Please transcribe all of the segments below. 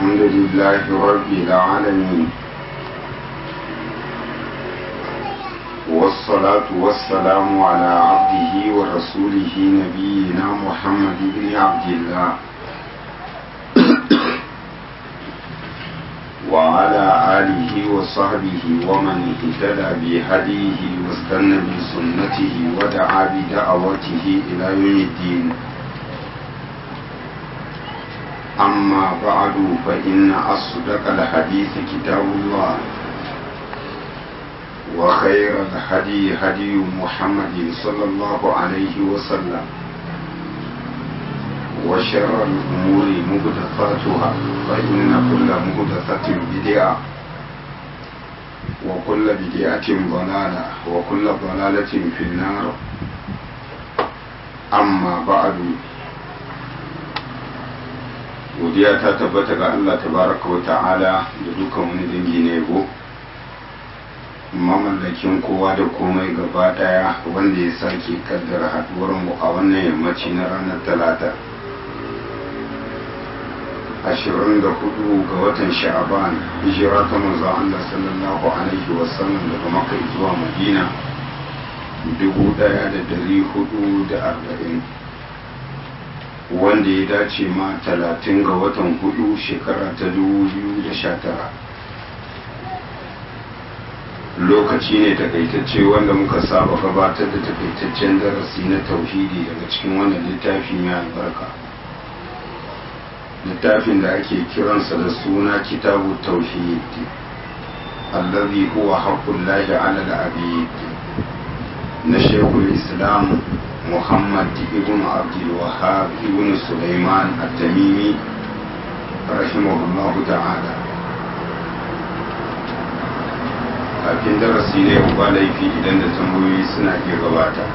الحمد لله رب العالمين والصلاة والسلام على عبده ورسوله نبينا محمد بن عبد الله وعلى آله وصحبه ومن اهتدى بهديه واستنى بسنته ودعا بدعوته إلى يوم الدين أما بعد فإن أصدق الحديث كتاب الله وخير الهدي هدي محمد صلى الله عليه وسلم وشر الأمور مهدفاتها فإن كل مهدفة بدعة وكل بدعة ضلالة وكل ضلالة في النار أما بعد godiya ta tabbata ga Allah tabaraka wa ta'ala da dukan wani dangi na yabo mamallakin kowa da komai gaba daya wanda ya sake kaddara haduwar mu a wannan yammaci na ranar talata 24 ga watan sha'aban hijira ta manzo Allah sallallahu alaihi wasallam daga makka zuwa madina 1440 wanda ya dace ma 30 ga watan hudu shekara ta 2019 lokaci ne takaitacce wanda muka saba gabatar da takaitaccen darasi na tauhidi daga cikin wannan littafi mai albarka littafin da ake kiransa da suna kitabu tauhid allazi huwa haqqullahi ala al-abid na shekul islam muhammad ibn abdul wahhab ibn sulaiman at-tamimi rahimahullahu ta'ala kafin darasi ne ba laifi idan da tambayoyi suna iya gabata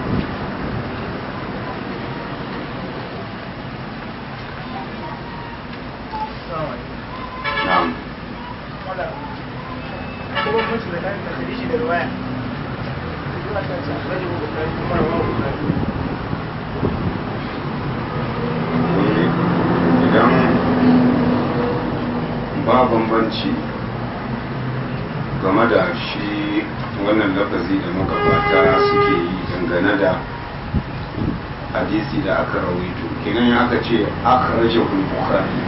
idan ba bambanci game da shi wannan lafazi da magabata suke yi dangane da hadisi da aka rawaito kenan ya aka ce aka raje bukhari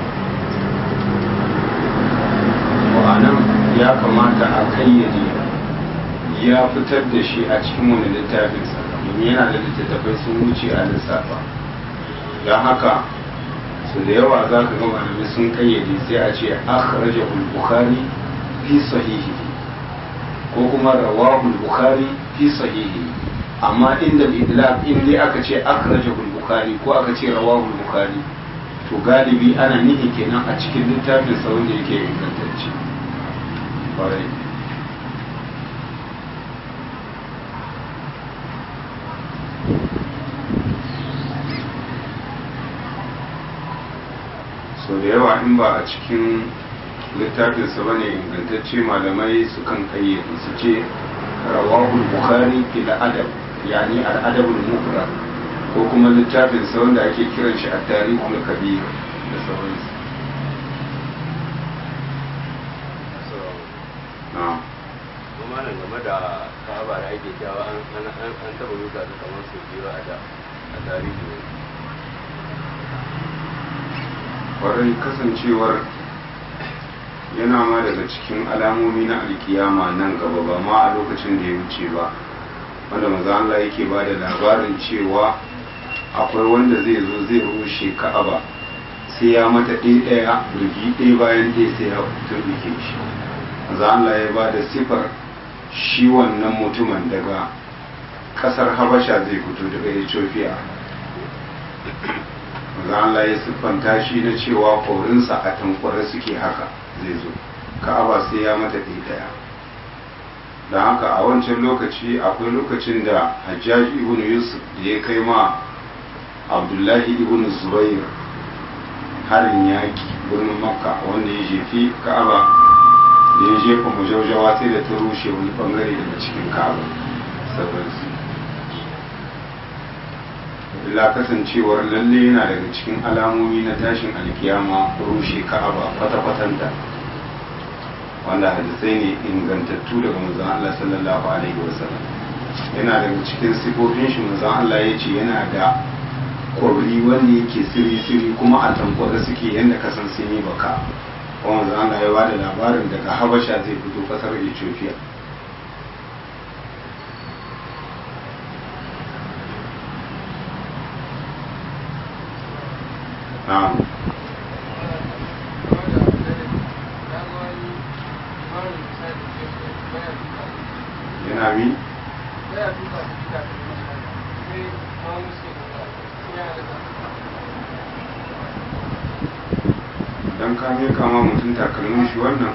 wa'anan ya kamata a kayyade ya fitar da shi a cikin wani littafinsa domin yana da littattafai sun wuce a lissafa don haka su da yawa za ka ga malamai sun kayyade sai a ce aka raje bukhari fi sahihi ko kuma rawahu bukhari fi sahihi amma inda idlaq in dai aka ce akhrajahu bukhari ko aka ce rawahu bukhari to galibi ana nihi kenan a cikin littafin sa wanda yake ingantacce kwarai so da yawa in ba a cikin littafinsa bane ingantacce malamai sukan kayyade su ce rawahul bukhari fil adab yani al adabul mufrad ko kuma littafin sa wanda ake kiran shi at-tarikhul kabir da sauransu kuma nan game da ka'aba da ake cewa an an an taba rusa ta kamar su biyu a da a tarihi ne kwarai kasancewar yana ma daga cikin alamomi na alkiyama nan gaba ba ma a lokacin da ya wuce ba wanda maza Allah yake ba da labarin cewa akwai wanda zai zo zai rushe ka'aba sai ya mata ɗaya ɗaya rugi ɗaya bayan ɗaya sai ya turbuke shi maza Allah ya ba da sifar shi wannan mutumin daga ƙasar habasha zai fito daga ethiopia maza Allah ya siffanta shi na cewa korinsa a tankwara suke haka zai zo ka'aba sai ya mata ɗaya don haka a wancan lokaci akwai lokacin da hajjaji ibn yusuf da ya kai ma abdullahi ibn zubair harin yaki birnin makka wanda ya jefi ka'aba da ya jefa majaujawa sai da ta rushe wani bangare daga cikin ka'aba sauransu illa kasancewar lalle yana daga cikin alamomi na tashin alkiyama rushe ka'aba kwata-kwatanta wanda hadisai ne ingantattu daga manzon Allah sallallahu alaihi wasallam yana daga cikin sifofin shi manzon Allah ya ce yana da kwabri wanda yake siri-siri kuma a tankwada suke yadda kasan sun yi baka kuma manzon Allah ya bada labarin daga Habasha zai fito kasar Ethiopia na'am yana mi don ka ne kama mutum takalmin shi wannan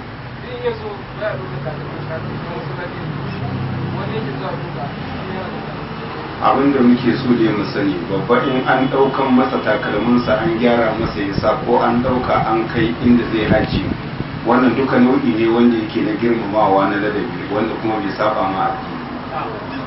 abin da muke so da mu sani babba in an ɗaukan masa takalminsa an gyara masa yasa ko an ɗauka an kai inda zai haji wannan duka nau'i ne wanda yake na girmamawa na ladabi wanda kuma bai saba ma addini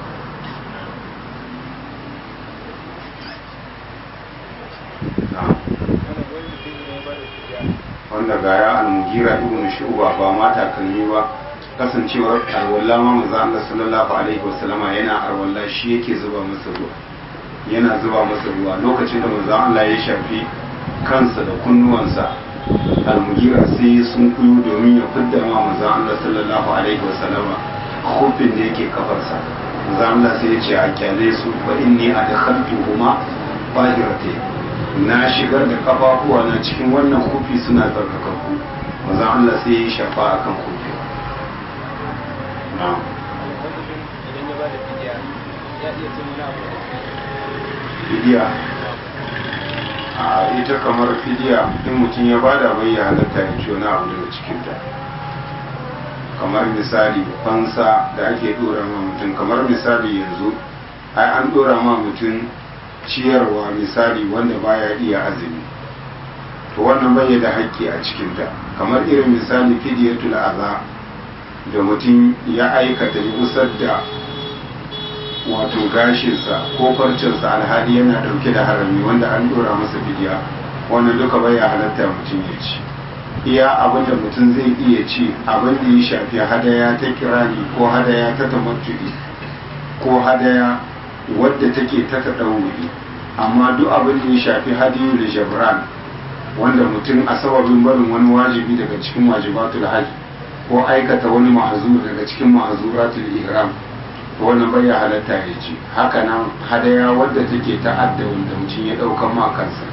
wanda ga ya almugira ibn shu'ba ba ma takalmi ba kasancewar arwalla ma manzo Allah sallallahu alaihi wasallama yana arwalla shi yake zuba masa ruwa yana zuba masa ruwa lokacin da manzo Allah ya shafi kansa da kunnuwansa almugira sai sun kuyu domin ya fidda ma manzo Allah sallallahu alaihi wasallama khufin da yake kafarsa manzo Allah sai ya ce a kyale su fa inni adkhaltuhuma bahiratayn na shigar da kafafuwa na cikin wannan kufi suna tsarkakakku manzo Allah sai ya shafa akan kufi na'am idan ya bada fidiya ya iya cin wani abu fidiya a ita kamar fidiya in mutum ya bada bai ya halatta ya ci wani abu daga cikinta kamar misali fansa da ake dora ma mutum kamar misali yanzu ai an dora ma mutum ciyarwa misali wanda baya iya azumi to wannan bai da haƙƙi a cikinta kamar irin misali fidiyatul aza da mutum ya aikata ya usar da wato gashinsa ko farcinsa alhali yana dauke da harami wanda an dora masa fidiya wannan duka bai ya halatta mutum ya ci iya abin da mutum zai iya ci abin da ya shafi hadaya ta kirani ko hadaya ta tamattu'i ko hadaya wadda take ta taɗauri amma duk abin da ya shafi hadiyu da jabran wanda mutum a sababin barin wani wajibi daga cikin wajibatul hajj ko aikata wani ma'azur daga cikin ma'azuratul ihram to wannan bai ya halatta ya ci haka nan hadaya wadda take ta'adda wanda mutum ya ɗaukan ma kansa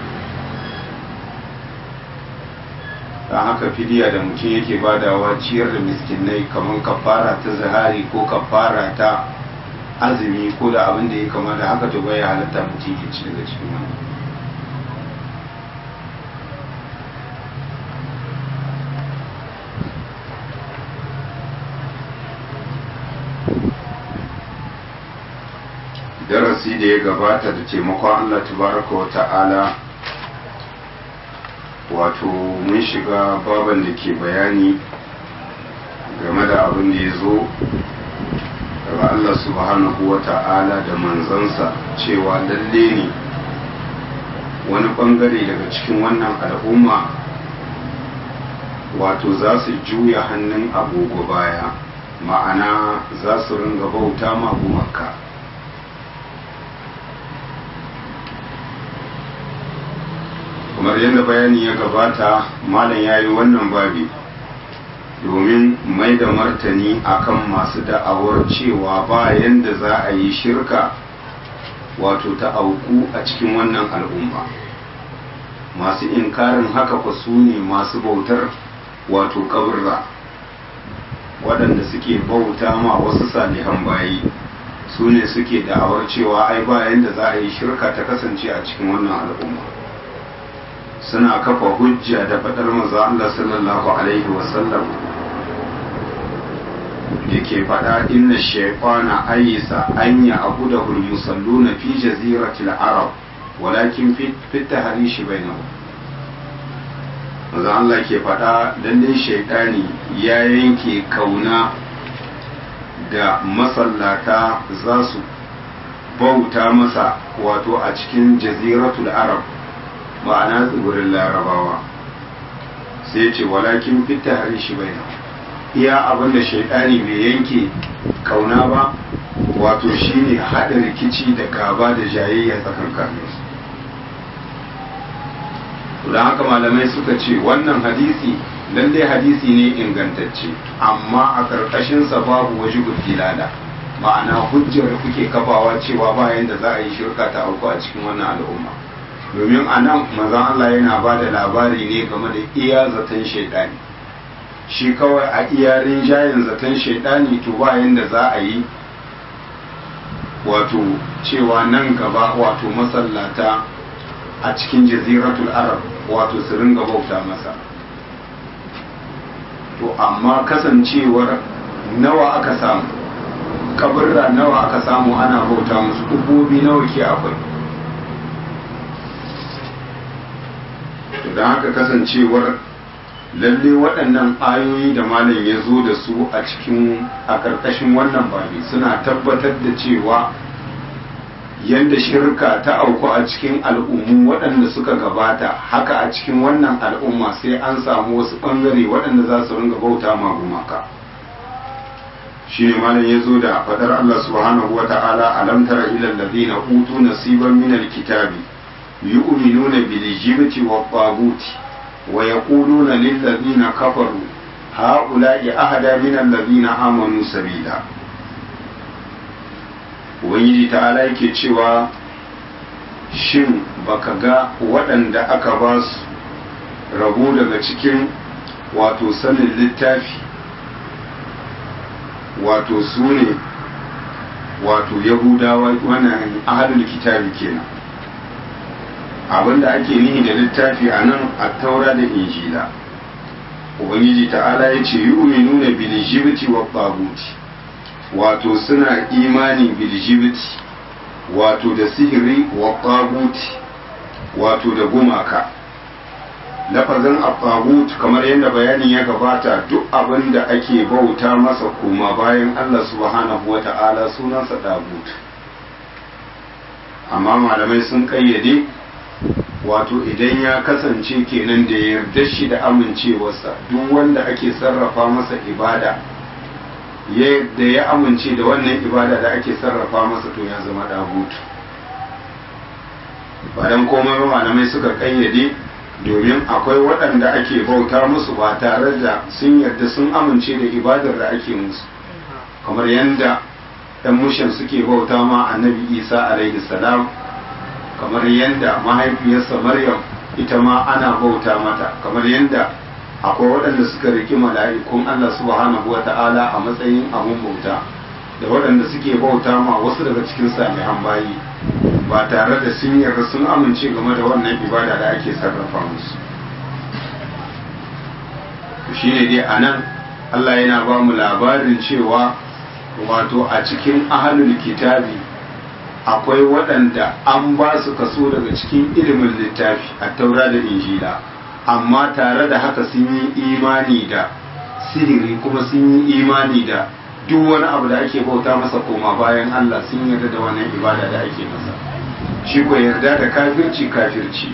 don haka fidiya da mutum yake badawa ciyar da miskinai kamar kafara ta zahari ko kafara ta azumi ko da abin da ya kama da haka to bai halatta mutum ya ci daga cikin wani darasi da ya gabata da taimakon Allah tabaraka wa ta'ala wato mun shiga baban da ke bayani game da abin da ya zo daga Allah subhanahu wa ta'ala da manzansa cewa lalle ne wani bangare daga cikin wannan al'umma wato za su juya hannun agogo baya ma'ana za su ringa bauta ma gumaka kamar yadda bayani ya gabata malam ya yi wannan babi domin mai da martani akan masu da'awar cewa ba yadda za a yi shirka wato ta auku a cikin wannan al'umma masu inkarin haka fa su ne masu bautar wato kaburra waɗanda suke bauta ma wasu salihan bayi su ne suke da'awar cewa ai ba yadda za a yi shirka ta kasance a cikin wannan al'umma suna kafa hujja da faɗar maza Allah sallallahu Alaihi wasallam da ke faɗa inna shaifana ayyisa an yi abu da hulmusallu na fi jaziratul arab walakin fita harishi bai na maza Allah ke faɗa lallai shaidani ya yanke kauna da masallata za su bauta masa wato a cikin jaziratul arab ma'ana tsibirin larabawa sai ce walakin fita hari shi bai iya abinda shaidani bai yanke kauna ba wato shine haɗa rikici da gaba da jayayya tsakankanin su don haka malamai suka ce wannan hadisi lallai hadisi ne ingantacce amma a ƙarƙashinsa babu waje dilala ma'ana hujjar kuke kafawa cewa bayan da za a yi shirka ta auku a cikin wannan al'umma domin a nan mazan Allah yana ba da labari ne game da iya zaton shaidani shi kawai a iya rinjayen zaton shaidani to bayan da za a yi wato cewa nan gaba wato masallata a cikin jaziratul arab wato su ringa bauta masa to amma kasancewar nawa aka samu kaburra nawa aka samu ana bauta musu ubobi nawa ke akwai to don haka kasancewar lalle waɗannan ayoyi da malam ya zo da su a cikin a ƙarƙashin wannan babi suna tabbatar da cewa yadda shirka ta auku a cikin al'ummu waɗanda suka gabata haka a cikin wannan al'umma sai an samu wasu ɓangare waɗanda za su ringa bauta ma gumaka shi ne malam ya zo da faɗar Allah subhanahu wa ta'ala alam tara ila alladhina utu nasiban min alkitabi yu'minuna bil jibti wa taguti wa yaquluna lil ladina kafaru ha'ula'i ahada min alladhina amanu sabila ubangiji ta'ala yake cewa shin baka ga waɗanda aka ba su rabo daga cikin wato sanin littafi wato su ne wato yahudawa wannan ahalul kitabi kenan abinda ake nihi da littafi a nan a taura da injila ubangiji ta'ala ya ce yi nuna bilijibiti wa babuti wato suna imani biljibiti wato da sihiri wa babuti wato da gumaka lafazin abbagut kamar yadda bayanin ya gabata duk abin da ake bauta masa koma bayan Allah subhanahu wa ta'ala sunansa dagut amma malamai sun kayyade wato idan ya kasance kenan da yarda shi da amincewarsa duk wanda ake sarrafa masa ibada da ya amince da wannan ibada da ake sarrafa masa to ya zama dagut bayan komai malamai suka kayyade domin akwai waɗanda ake bauta musu ba tare da sun yarda sun amince da ibadar da ake musu kamar yadda ɗan mushin suke bauta ma annabi isa alaihi salam kamar yadda mahaifiyarsa maryam ita ma ana bauta mata kamar yadda akwai waɗanda suka riki mala'ikun allah subhanahu wa ta'ala a matsayin abun bauta da waɗanda suke bauta ma wasu daga cikin salihan bayi ba tare da sun yarda sun amince game da wannan ibada da ake sarrafa musu shi ne dai a nan Allah yana ba mu labarin cewa wato a cikin ahalul kitabi akwai waɗanda an ba su kaso daga cikin ilimin littafi a taura da injila amma tare da haka sun yi imani da sihiri kuma sun yi imani da duk wani abu da ake bauta masa koma bayan Allah sun yarda da wannan ibada da ake masa shi ko yarda da kafirci kafirci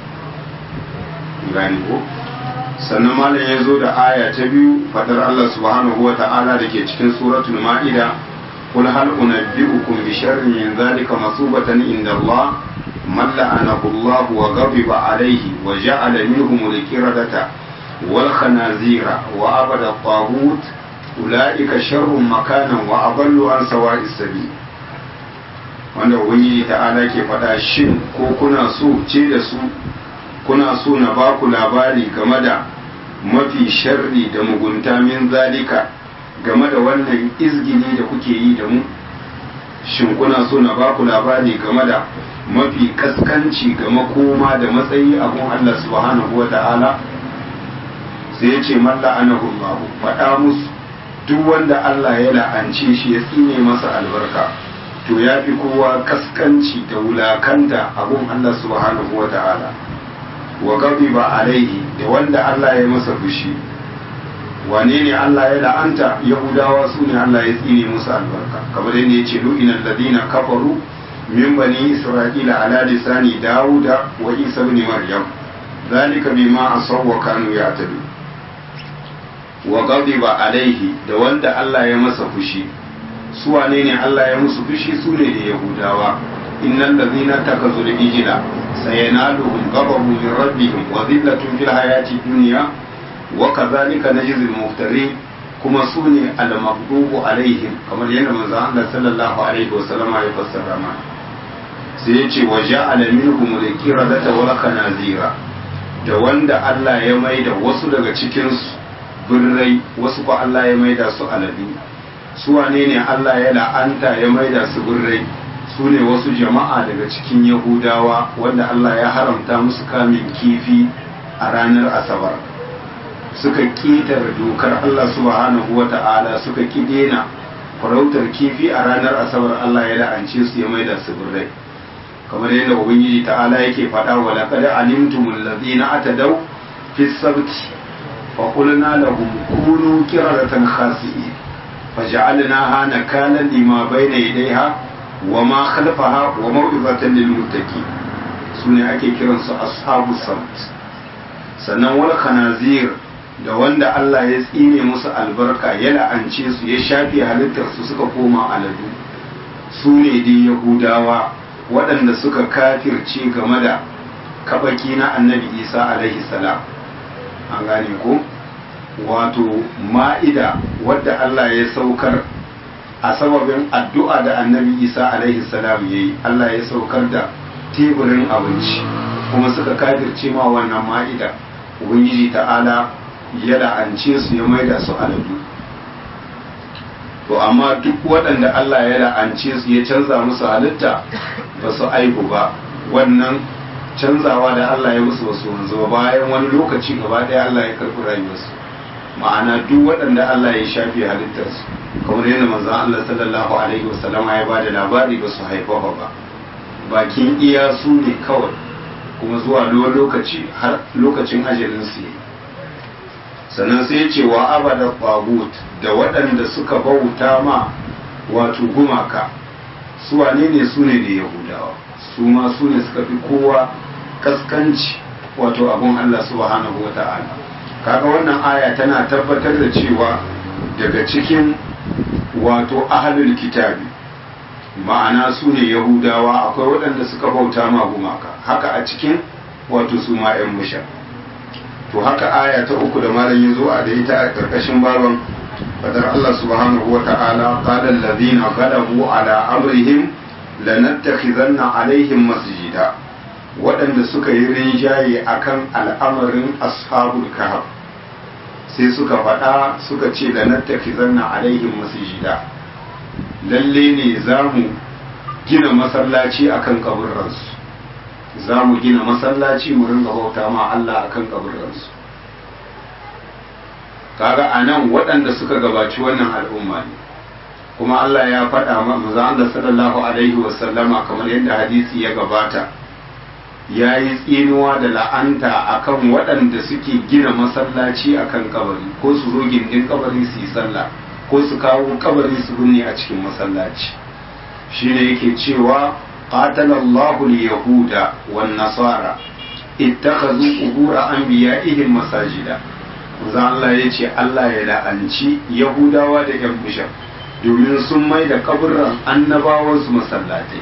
gani ko sannan malam ya zo da aya ta biyu fadar Allah subhanahu wa ta'ala da ke cikin suratul ma'ida قل هل أنبئكم بشر من ذلك مصوبة عند الله من لعنه الله وغضب عليه وجعل منهم الكردة والخنازير وعبد الطاغوت أولئك شر مكانا وأضل عن سواء السبيل wanda ubangiji ta'ala ke faɗa shin ko kuna so ce da su kuna so na ba ku labari game da mafi sharri da mugunta min zalika game da wannan izgini da kuke yi da mu shin kuna so na ba ku labari game da mafi kaskanci ga makoma da matsayi abun Allah subhanahu wa ta'ala sai ya ce malla anahu Allah faɗa musu duk wanda Allah ya la'ance shi ya tsine masa albarka to ya fi kowa kaskanci da wulakanta abun Allah subhanahu wa ta'ala wa ba alaihi da wanda Allah ya masa fushi wane ne Allah ya la'anta yahudawa su ne Allah ya tsine musu albarka kamar yadda ya ce lu'ina alladhina kafaru min bani isra'ila ala lisani dawuda wa isa ibn maryam zalika bima asaw wa kanu ya'tadu wa ghadiba alaihi da wanda Allah ya masa fushi su wane ne Allah ya musu fushi su ne da yahudawa innal ladhina takazu al-ijla sayanaluhum ghadabun min rabbihim wa dhillatun fil hayati dunya wa kadhalika najzi al-muftarin kuma su ne al-maghdubu alaihim kamar yadda manzon Allah sallallahu alaihi wa sallama ya fassara mana sai ya ce wa ja'ala minhum al-qiradata wal khanazira da wanda Allah ya maida wasu daga cikin su birrai wasu ko Allah ya maida su aladu su wane ne Allah ya la'anta ya maida su birrai su ne wasu jama'a daga cikin yahudawa wanda Allah ya haramta musu kamin kifi a ranar asabar suka ƙetar dokar Allah subhanahu wa ta'ala suka ki dena farautar kifi a ranar asabar Allah ya la'ance su ya maida su birrai kamar yadda ubangiji ta'ala yake faɗa wa laqad alimtumul ladina atadaw fi sabti fa qulna lahum kunu qiradatan khasi'in فجعلناها نكالا لما بين يديها وما خلفها وموعظة للمتقين سنة ake kiransu ashabu sabt sannan wal khanazir da wanda Allah ya tsine musu albarka ya la'ance su ya shafe halittarsu suka koma aladu su ne dai yahudawa waɗanda suka kafirce game da kabaki na annabi isa alaihi salam an gane ko wato ma'ida wadda Allah ya saukar a sababin addu'a da annabi isa alaihi salam ya yi Allah ya saukar da teburin abinci kuma suka kafirce ma wannan ma'ida ubangiji ta'ala ya la'ance su ya maida su aladu to amma duk waɗanda Allah ya la'ance su ya canza musu halitta ba su aibu ba wannan canzawa da Allah ya musu wasu wanzu bayan wani lokaci gaba ɗaya Allah ya karɓi rayuwarsu ma'ana duk waɗanda Allah ya shafe halittarsu kamar yadda manzon Allah sallallahu alaihi wasallam ya ba da labari ba su haifafa ba bakin iya su ne kawai kuma zuwa lokaci har lokacin ajalin su yi sannan sai ce wa abada tagut da waɗanda suka bauta ma wato gumaka su wane ne su ne da yahudawa su ma su ne suka fi kowa kaskanci wato abun Allah subhanahu wa ta'ala kaga wannan aya tana tabbatar da cewa daga cikin wato ahalul kitabi ma'ana su ne yahudawa akwai waɗanda suka bauta ma gumaka haka a cikin wato su ma 'yan musha to haka aya ta uku da malam ya zo a da ita a ƙarƙashin baban fadar Allah subhanahu wa ta'ala qala alladhina ghalabu ala amrihim lanattakhizanna alaihim masjida waɗanda suka yi rinjaye akan al'amarin ashabul kahf sai suka faɗa suka ce da nattafi zanna alaihim masjida lalle ne za mu gina masallaci akan kaburransu za mu gina masallaci mu ringa bauta ma Allah akan kaburransu kaga a nan waɗanda suka gabaci wannan al'umma ne kuma Allah ya faɗa ma manzo Allah sallallahu alaihi wasallama kamar yadda hadisi ya gabata ya yi tsinuwa da la'anta akan waɗanda suke gina masallaci akan kabari ko su zo gindin kabari su yi sallah ko su kawo kabari su binne a cikin masallaci shine yake cewa qatala Allahu al-yahuda wan nasara ittakhadhu qubur anbiya'ihim masajida manzo Allah ya ce Allah ya la'anci yahudawa da yan bishop domin sun mai da kaburran annabawansu masallatai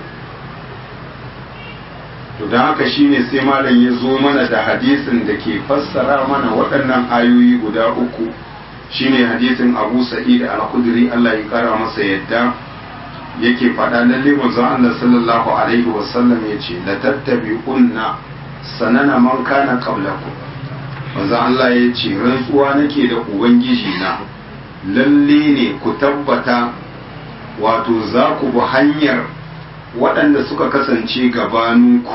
to don haka shine sai malam ya zo mana da hadisin da ke fassara mana waɗannan ayoyi guda uku shine hadisin abu sa'id al-khudri Allah ya kara masa yadda yake faɗa lalle manzo Allah sallallahu alaihi wasallam yace la tattabi'unna sanana man kana qablakum manzo Allah ya ce rantsuwa nake da ubangiji na lalle ne ku tabbata wato za ku bi hanyar waɗanda suka kasance gabaninku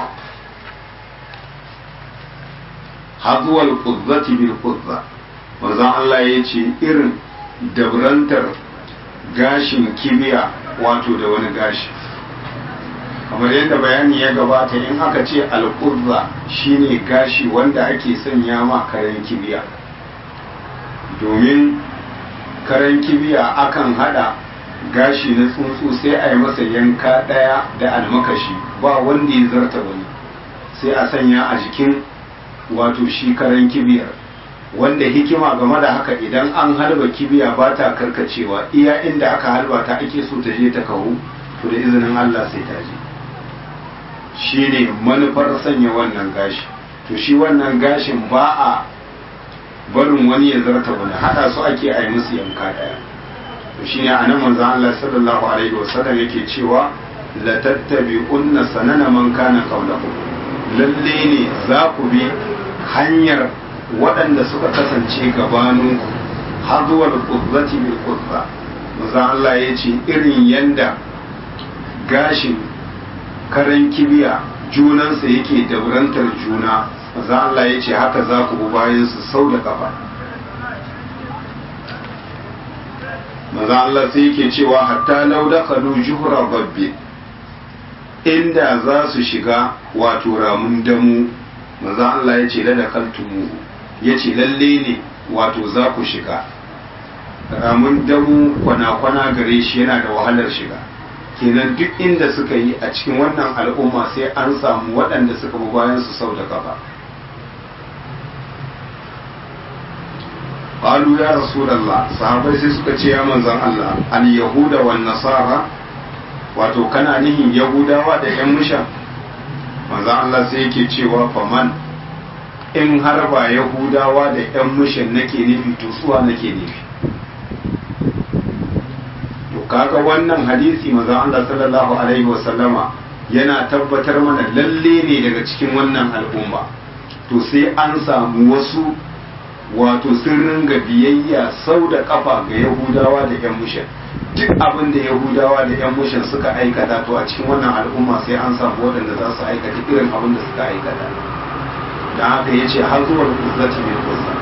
hazuwal kuzzati bil kuzza manzon Allah ya ce irin dabrantar gashin kibiya wato da wani gashi kamar yadda bayani ya gabata in aka ce alƙuzza shine gashi wanda ake sanya ma karen kibiya domin karen kibiya akan hada gashi na tsuntsu sai a yi masa yanka ɗaya da almakashi ba wanda ya zarta wani sai a sanya a jikin wato shi karen kibiyar wanda hikima game da haka idan an halba kibiya ba ta karkacewa iya inda aka halba ta ake so ta je ta kawo to da izinin Allah sai ta je shi ne manufar sanya wannan gashi to shi wannan gashin ba a barin wani ya zarta wani hada su ake a yi musu yanka daya to shi ne a nan manzan Allah sallallahu alaihi wasallam yake cewa la tattabi'unna sanana man kana qablakum lalle ne za ku bi hanyar waɗanda suka kasance gabanin hazuwar kuzzati bil kuzza manzan Allah ya ce irin yanda gashin karen kibiya junansa yake daurantar juna manzan Allah ya ce haka za ku bi bayan su sau da kafa manzan Allah sai yake cewa hatta lau dakalu juhra babbi inda za su shiga wato ramun damu manzan Allah ya ce lada kaltumu ya ce lalle ne wato za ku shiga ramun damu kwana-kwana gare shi yana da wahalar shiga kenan duk inda suka yi a cikin wannan al'umma sai an samu waɗanda suka bi bayan su sau da gaba qalu ya rasulullah sahabbai sai suka ce ya manzon Allah al yahuda wan nasara wato kana nihin yahudawa da yan musha manzon Allah sai yake cewa faman in har ba yahudawa da yan mushin nake nufi to suwa nake nufi to kaga wannan hadisi manzon Allah sallallahu alaihi wasallama yana tabbatar mana lalle ne daga cikin wannan al'umma to sai an samu wasu wato sun ringa biyayya sau da kafa ga yahudawa da yan mushin duk abin da yahudawa da yan mushin suka aikata to a cikin wannan al'umma sai an samu waɗanda za su aikata irin abin da suka aikata da haka ya ce har zuwa kuzzati mai kusa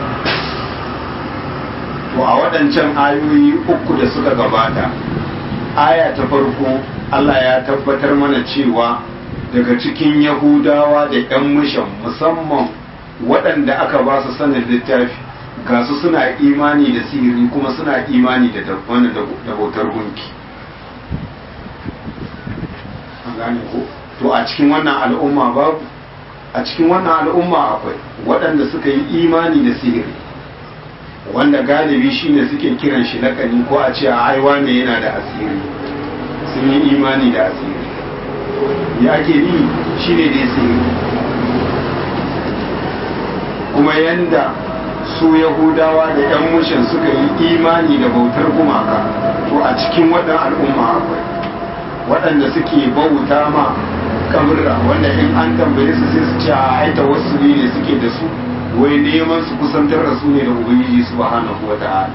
to a waɗancan ayoyi uku da suka gabata aya ta farko Allah ya tabbatar mana cewa daga cikin yahudawa da yan mushin musamman waɗanda aka ba su sanin littafi ga su suna imani da sihiri kuma suna imani da wani da bautar gunki an gane ko to a cikin wannan al'umma babu a cikin wannan al'umma akwai waɗanda suka yi imani da sihiri wanda galibi shine suke kiran shi lakani ko a ce a aiwa ne yana da asiri sun yi imani da asiri ya ake ni shine da sihiri kuma yanda su yahudawa da yan mushin suka yi imani da bautar gumaka to a cikin waɗannan al'umma akwai waɗanda suke bauta ma kaburra wanda in an tambaye su sai su ce a aita wasu ne suke da su wai neman su kusantar da su ne da ubangiji subhanahu wa ta'ala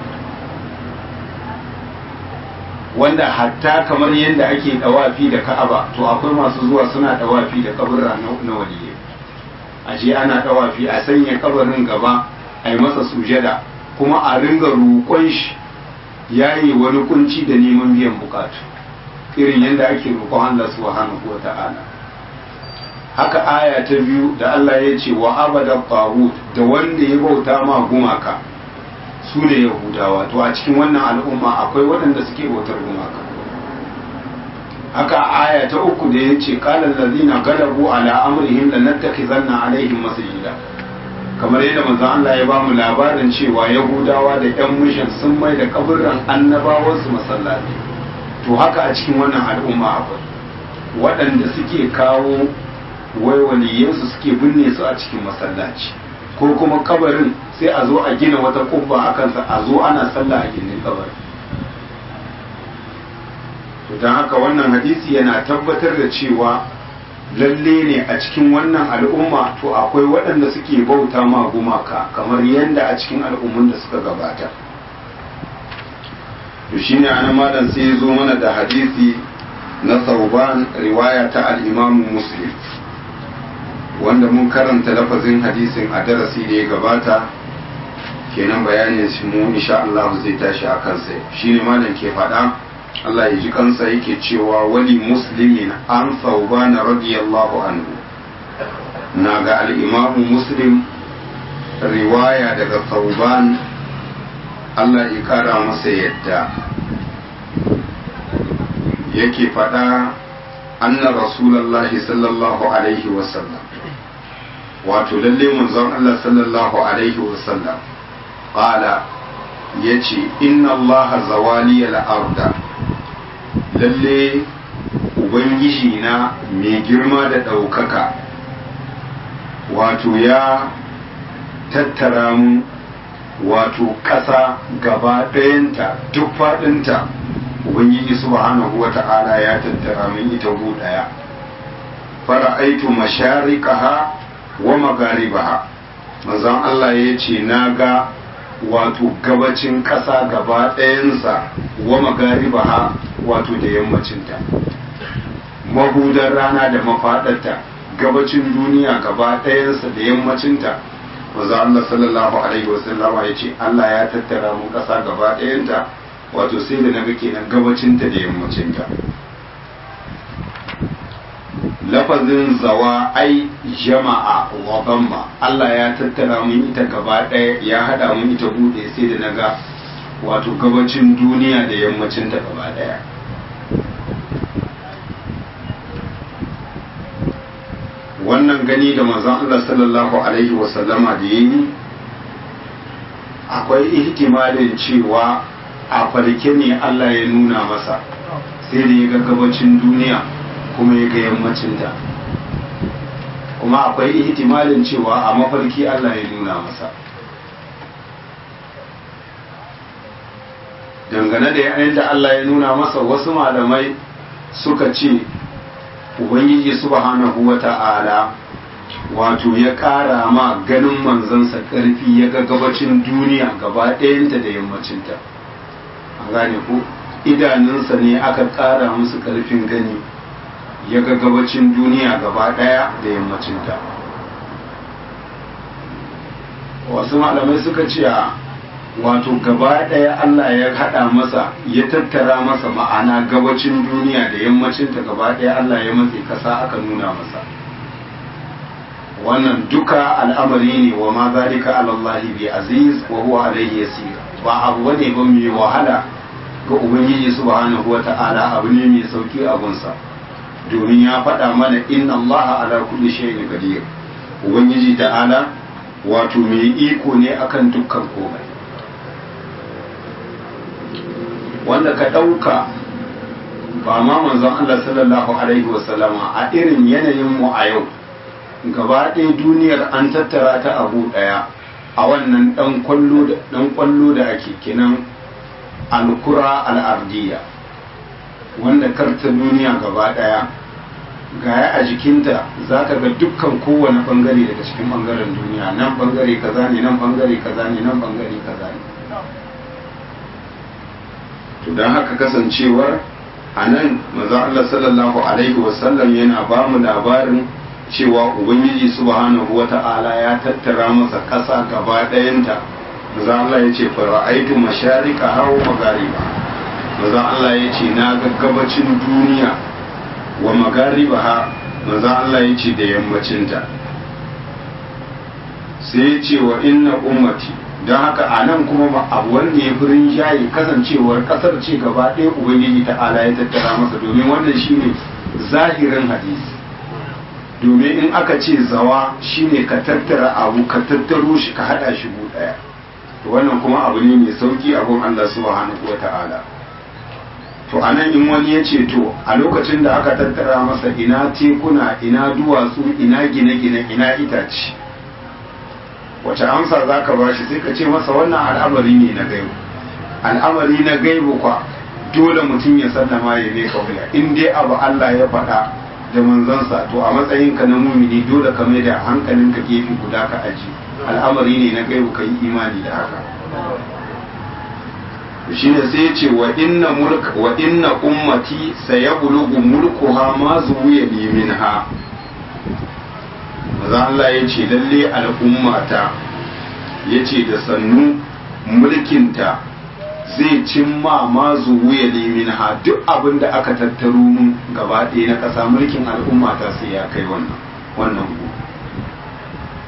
wanda hatta kamar yadda ake dawafi da ka'aba to akwai masu zuwa suna dawafi da kaburra na waliyai a je ana dawafi a sanya kabarin gaba a yi masa sujada kuma a ringa roƙon shi yayi wani kunci da neman biyan bukatu irin yadda ake roƙon Allah subhanahu wa ta'ala haka aya ta biyu da Allah ya ce wa abada tawut da wanda ya bauta ma gumaka su ne yahudawa to a cikin wannan al'umma akwai waɗanda suke bautar gumaka haka aya ta uku da ya ce qala allazina galabu ala amrihim lanattakhizanna alaihim masjida kamar yadda manzon Allah ya bamu labarin cewa yahudawa da yan mishan sun mai da kaburran annabawansu masallaci to haka a cikin wannan al'umma akwai waɗanda suke kawo wai waliyansu suke binne su a cikin masallaci ko kuma kabarin sai a zo a gina wata kubba a kansa a zo ana sallah a gindin kabarin to don haka wannan hadisi yana tabbatar da cewa lalle ne a cikin wannan al'umma to akwai waɗanda suke bauta ma gumaka kamar yadda a cikin al'ummun da suka gabata to shine ana malam sai ya zo mana da hadisi na sauban riwaya ta al-imamu muslim wanda mun karanta lafazin hadisin a darasi da ya gabata kenan bayanin shi mu insha Allah zai tashi a kansa shine malam ke faɗa Allah ya ji kansa yake cewa wali muslimin an sauban radiyallahu anhu na ga al-imamu muslim riwaya daga sauban Allah ya kara masa yadda yake faɗa anna rasulallahi sallallahu alaihi wasallam wato lalle manzon Allah sallallahu alaihi wasallam qala yace inna Allah zawali al-arda lalle ubangiji na mai girma da ɗaukaka wato ya tattara mu wato ƙasa gaba ɗayanta duk faɗinta ubangiji subhanahu wa ta'ala ya tattara min ita gu ɗaya fara'aitu mashariqaha wa magaribaha manzon Allah ya ce na ga wato gabacin ƙasa gaba ɗayansa wa magaribaha wato da yammacinta mahudar rana da mafaɗarta gabacin duniya gaba ɗayansa da yammacinta manzon Allah sallallahu alaihi wasallama ya ce Allah ya tattara mu ƙasa gaba ɗayanta wato sai da naga kenan gabacinta da yammacinta lafazin zawa ai jama'a wa bamma Allah ya tattara mun ita gaba ɗaya ya haɗa mun ita buɗe sai da naga wato gabacin duniya da yammacinta gaba ɗaya wannan gani da manzon Allah sallallahu alaihi wasallama da yi akwai ihtimalin cewa a farke ne Allah ya nuna masa sai da ya ga gabacin duniya kuma ya ga yammacinta kuma akwai ihtimalin cewa a mafarki Allah ya nuna masa dangane da yayin da Allah ya nuna masa wasu malamai suka ce ubangiji subhanahu wa ta'ala wato ya ƙara ma ganin manzansa ƙarfi ya ga gabacin duniya gaba ɗayanta da yammacinta an gane ko idanunsa ne aka ƙara musu ƙarfin gani ya ga gabacin duniya gaba ɗaya da yammacinta wasu malamai suka ce a wato gaba ɗaya Allah ya haɗa masa ya tattara masa ma'ana gabacin duniya da yammacinta gaba ɗaya Allah ya matse kasa aka nuna masa wannan duka al'amari ne wa ma zalika alallahi bi aziz wa huwa alaihi yasir ba abu bane ba mai wahala ga ubangiji subhanahu wa ta'ala abu ne mai sauki abunsa domin ya faɗa mana inna allaha ala kulli shay'in qadir ubangiji ta'ala wato mai iko ne akan dukkan komai wanda ka ɗauka ba ma manzon Allah sallallahu alaihi wasallama a irin yanayin mu a yau gaba ɗaya duniyar an tattara ta abu ɗaya a wannan ɗan kwallo da ake kinan alkura al'ardiya wanda karta duniya gaba ɗaya gaya a jikinta za ka ga dukkan kowane bangare daga cikin bangaren duniya nan bangare kaza ne nan bangare kaza ne nan bangare kaza ne to don haka kasancewar a nan maza Allah sallallahu alaihi wasallam yana ba mu labarin cewa ubangiji subhanahu wata'ala ya tattara masa ƙasa gaba ɗayanta maza Allah ya ce fara'aitu masharika hawa magariba maza Allah ya ce na ga gabacin duniya wa magariba ha maza Allah ya ce da yammacinta sai ya ce wa inna ummati don haka a nan kuma ba abu wanda ya fi rinjaye kasancewar kasar ce gaba ɗaya ubangiji ta'ala ya tattara masa domin wannan shine zahirin hadisi domin in aka ce zawa shine ka tattara abu ka tattaro shi ka hada shi gu ɗaya to wannan kuma abu ne mai sauki abun Allah subhanahu wa ta'ala to anan in wani ya ce to a lokacin da aka tattara masa ina tekuna ina duwatsu ina gine-gine ina itace wace amsa za ka ba shi sai ka ce masa wannan al'amari ne na gaibu al'amari na gaibu kwa dole mutum ya sallama ya ne kauya in dai abu Allah ya faɗa da manzansa to a matsayinka na mumini dole ka mai da hankalinka gefe guda ka aji al'amari ne na gaibu ka yi imani da haka shine sai ya ce wa inna mulk wa inna ummati sayablugu mulkuha ma zuwiya li minha maza Allah ya ce lalle al'ummata ya ce da sannu mulkinta zai cimma ma zuwiya li minha duk abin da aka tattaro mun gaba ɗaya na ƙasa mulkin al'ummata sai ya kai wannan wannan ku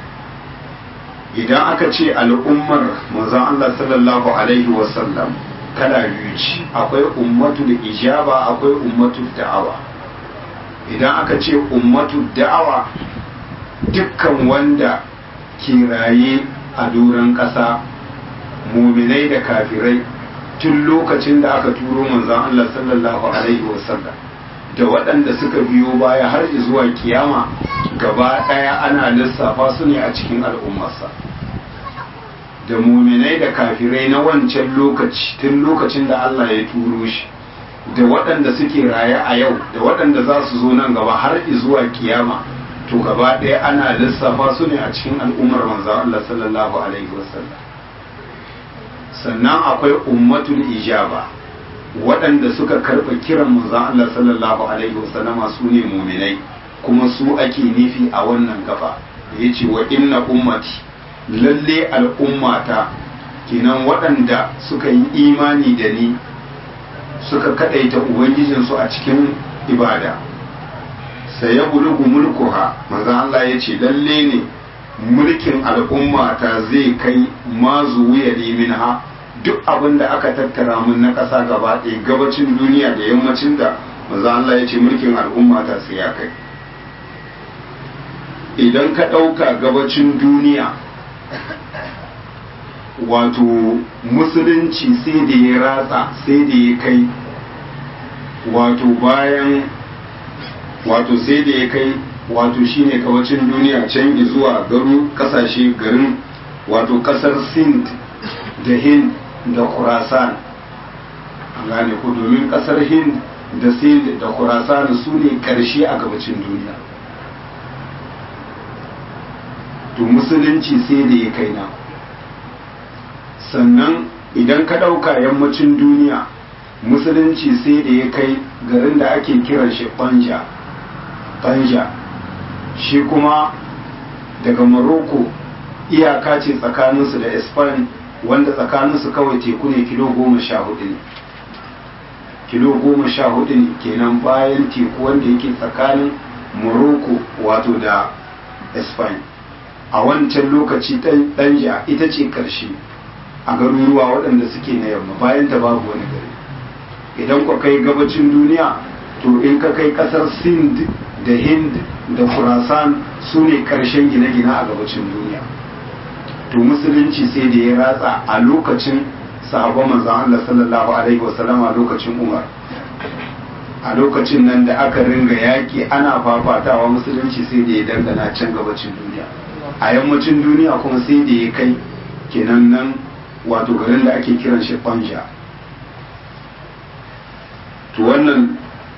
idan aka ce al'ummar manzon Allah sallallahu alaihi wasallam kala biyu ce akwai ummatul ijaba akwai ummatul da'awa idan aka ce ummatul da'awa dukkan wanda ke raye a doron ƙasa muminai da kafirai tun lokacin da aka turo manzon Allah sallallahu alaihi wasallam da waɗanda suka biyo baya har zuwa kiyama gaba ɗaya ana lissafa su ne a cikin al'ummarsa da muminai da kafirai na wancan lokaci tun lokacin da Allah ya turo shi da waɗanda suke raye a yau da waɗanda za su zo nan gaba har zuwa kiyama to gaba ɗaya ana lissafa su ne a cikin al'ummar manzon Allah sallallahu alaihi wasallam sannan akwai ummatul ijaba waɗanda suka karɓa kiran manzon Allah sallallahu alaihi wasallama su ne muminai kuma su ake nufi a wannan gaba ya ce wa inna ummati lalle al'ummata kenan waɗanda suka yi imani da ni suka kaɗaita ubangijinsu a cikin ibada sai ya bulugu mulkuha manzon Allah ya ce lalle ne mulkin al'ummata zai kai mazu wuya minha duk abin da aka tattara mun na ƙasa gaba ɗaya gabacin duniya da yammacin da maza Allah ya ce mulkin al'umma ta sai ya kai idan ka ɗauka gabacin duniya wato musulunci sai da ya ratsa sai da ya kai wato bayan wato sai da ya kai wato shine gabacin duniya can zuwa garu kasashe garin wato kasar sind da hind da khurasan an gane ku domin kasar hind da sind da khurasan su ne karshe a gabacin duniya to musulunci sai da ya kai na sannan idan ka ɗauka yammacin duniya musulunci sai da ya kai garin da ake kiran shi banja banja shi kuma daga morocco iyaka ce tsakaninsu da spain wanda tsakaninsu kawai teku ne kilo goma sha hudu ne kilo goma sha hudu ne kenan bayan teku wanda yake tsakanin morocco wato da spain a wancan lokaci danja ita ce karshe a garuruwa waɗanda suke na yamma bayan ta babu wani gari idan ku kai gabacin duniya to in ka kai ƙasar sind da hind da khurasan su ne ƙarshen gine-gine a gabacin duniya to musulunci sai da ya ratsa a lokacin sahabban manzon Allah sallallahu alaihi wasallam a lokacin Umar a lokacin nan da aka ringa yaƙi ana fafatawa musulunci sai da ya dangana can gabacin duniya a yammacin duniya kuma sai da ya kai kenan nan wato garin da ake kiran shi Banja to wannan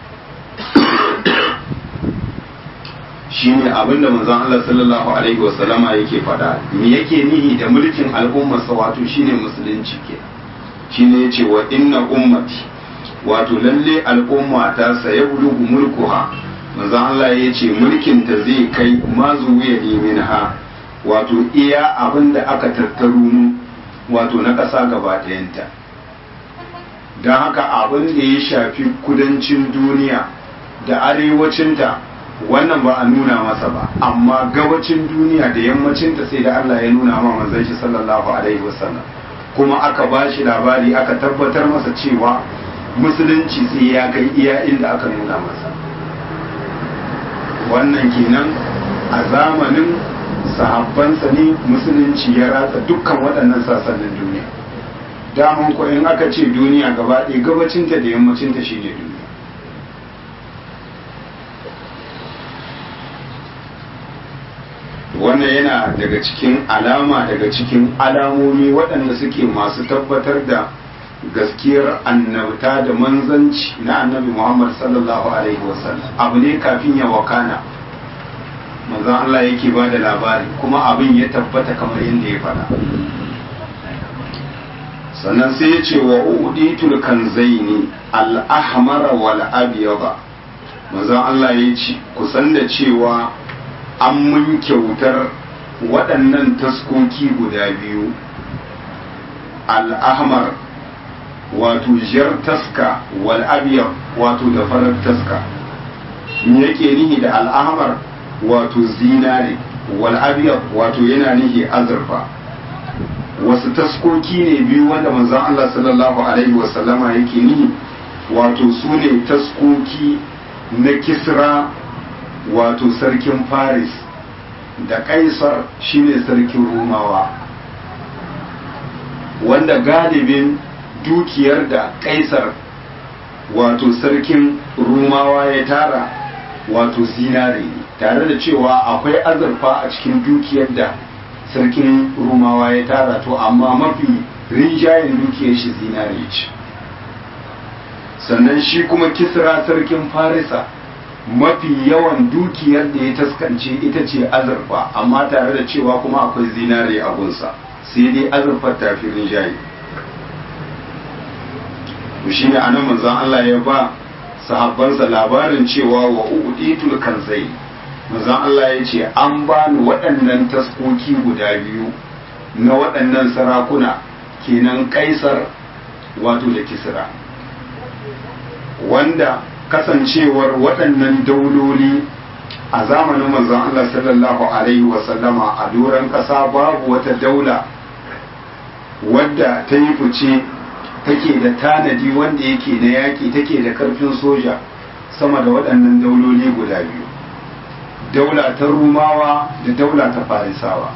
shine abinda manzon Allah sallallahu alaihi wasallama yake faɗa me yake nihi da mulkin al'ummarsa wato shine musulunci ke shine yace wa inna ummati wato lalle al'umma ta saya bulugu mulkuha manzon Allah yace mulkin ta zai kai mazu ya minha wato iya abinda aka tattaru mu wato na ƙasa gaba ɗayanta don haka abin da ya shafi kudancin duniya da arewacinta wannan ba a nuna masa ba amma gabacin duniya da yammacinta sai da Allah ya nuna ma manzon shi sallallahu alaihi wasallam kuma aka ba shi labari aka tabbatar masa cewa musulunci sai ya kai iya inda aka nuna masa wannan kenan a zamanin sahabbansa ne musulunci ya ratsa dukkan waɗannan sassanin duniya daman ko in aka ce duniya gaba ɗaya gabacinta da yammacinta shi ne duniya wannan yana daga cikin alama daga cikin alamomi waɗanda suke masu tabbatar da gaskiyar annabta da manzanci na annabi muhammad sallallahu alaihi wasallam abu ne kafin ya wakana manzan Allah yake ba da labari kuma abin ya tabbata kamar yadda ya faɗa sannan sai ya ce wa uditul kanzaini al-ahmar wal abyad manzon Allah ya ce kusan da cewa an mun kyautar waɗannan taskoki guda biyu al-ahmar wato jar taska wal abyad wato da farar taska me yake nihi da al-ahmar wato zinare wal abyad wato yana nihi azurfa wasu taskoki ne biyu wanda manzon Allah sallallahu alaihi wasallama yake ni wato su ne taskoki na kisra wato sarkin faris da kaisar shine sarkin rumawa wanda galibin dukiyar da kaisar wato sarkin rumawa ya tara wato zinare ne tare da cewa akwai azurfa a cikin dukiyar da sarkin rumawa ya tara to amma mafi rinjayen dukiyar shi zinare ce sannan shi kuma kisra sarkin farisa mafi yawan dukiyar da ya taskance ita ce azurfa amma tare da cewa kuma akwai zinare a gunsa sai dai azurfar tafi rinjaye shi ne anan manzon Allah ya ba sahabbansa labarin cewa wa uditul kanzai manzon Allah ya ce an bani waɗannan taskoki guda biyu na waɗannan sarakuna kenan kaisar wato da kisra wanda kasancewar waɗannan dauloli a zamanin manzon Allah sallallahu alaihi wasallama a doron ƙasa babu wata daula wadda ta yi fice take da tanadi wanda yake na yaƙi take da ƙarfin soja sama da waɗannan dauloli guda biyu daula ta rumawa da daula ta farisawa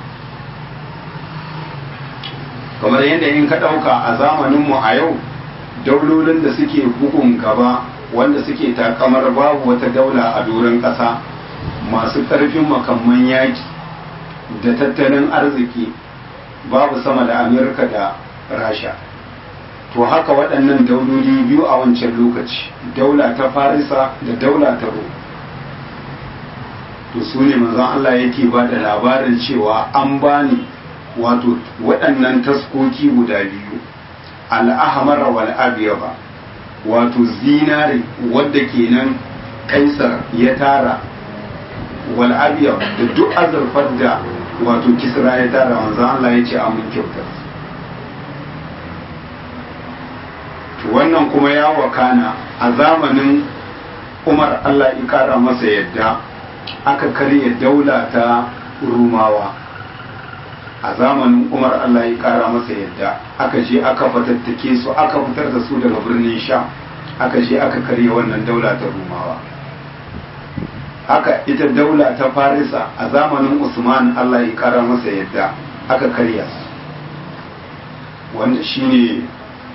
kamar yadda in ka ɗauka a zamaninmu a yau daulolin da suke bugun gaba wanda suke takamar babu wata daula a doron ƙasa masu ƙarfin makamman yaƙi da tattalin arziki babu sama da amurka da rasha to haka waɗannan dauloli biyu a wancan lokaci daula ta farisa da daula ta ro to su ne manzon Allah yake ba da labarin cewa an bani wato waɗannan taskoki guda biyu al'ahamar wal abiyaba wato zinare wadda kenan kaisar ya tara wal abiyab da duk azurfar da wato kisra ya tara manzon Allah ya ce amin kyautar wannan kuma ya wakana a zamanin umar allah ya kara masa yadda aka karya daula ta rumawa a zamanin umar allah ya kara masa yadda aka je aka fatattake su aka fitar da su daga birnin sha aka je aka karya wannan daula ta rumawa haka ita daula ta farisa a zamanin usman allah ya kara masa yadda aka karya su wanda shine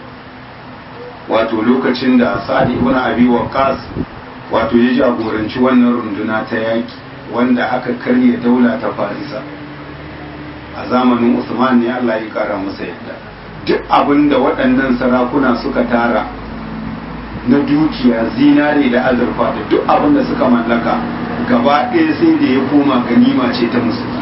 wato lokacin da sa'ad ibn abi waqqas wato ya jagoranci wannan runduna ta yaki wanda aka karya daula ta farisa a zamanin usman ne Allah ya kara masa yadda duk abin da waɗannan sarakuna suka tara na dukiya zinare da azurfa da duk abin da suka mallaka gaba ɗaya sai da ya koma ganima ce ta musulmi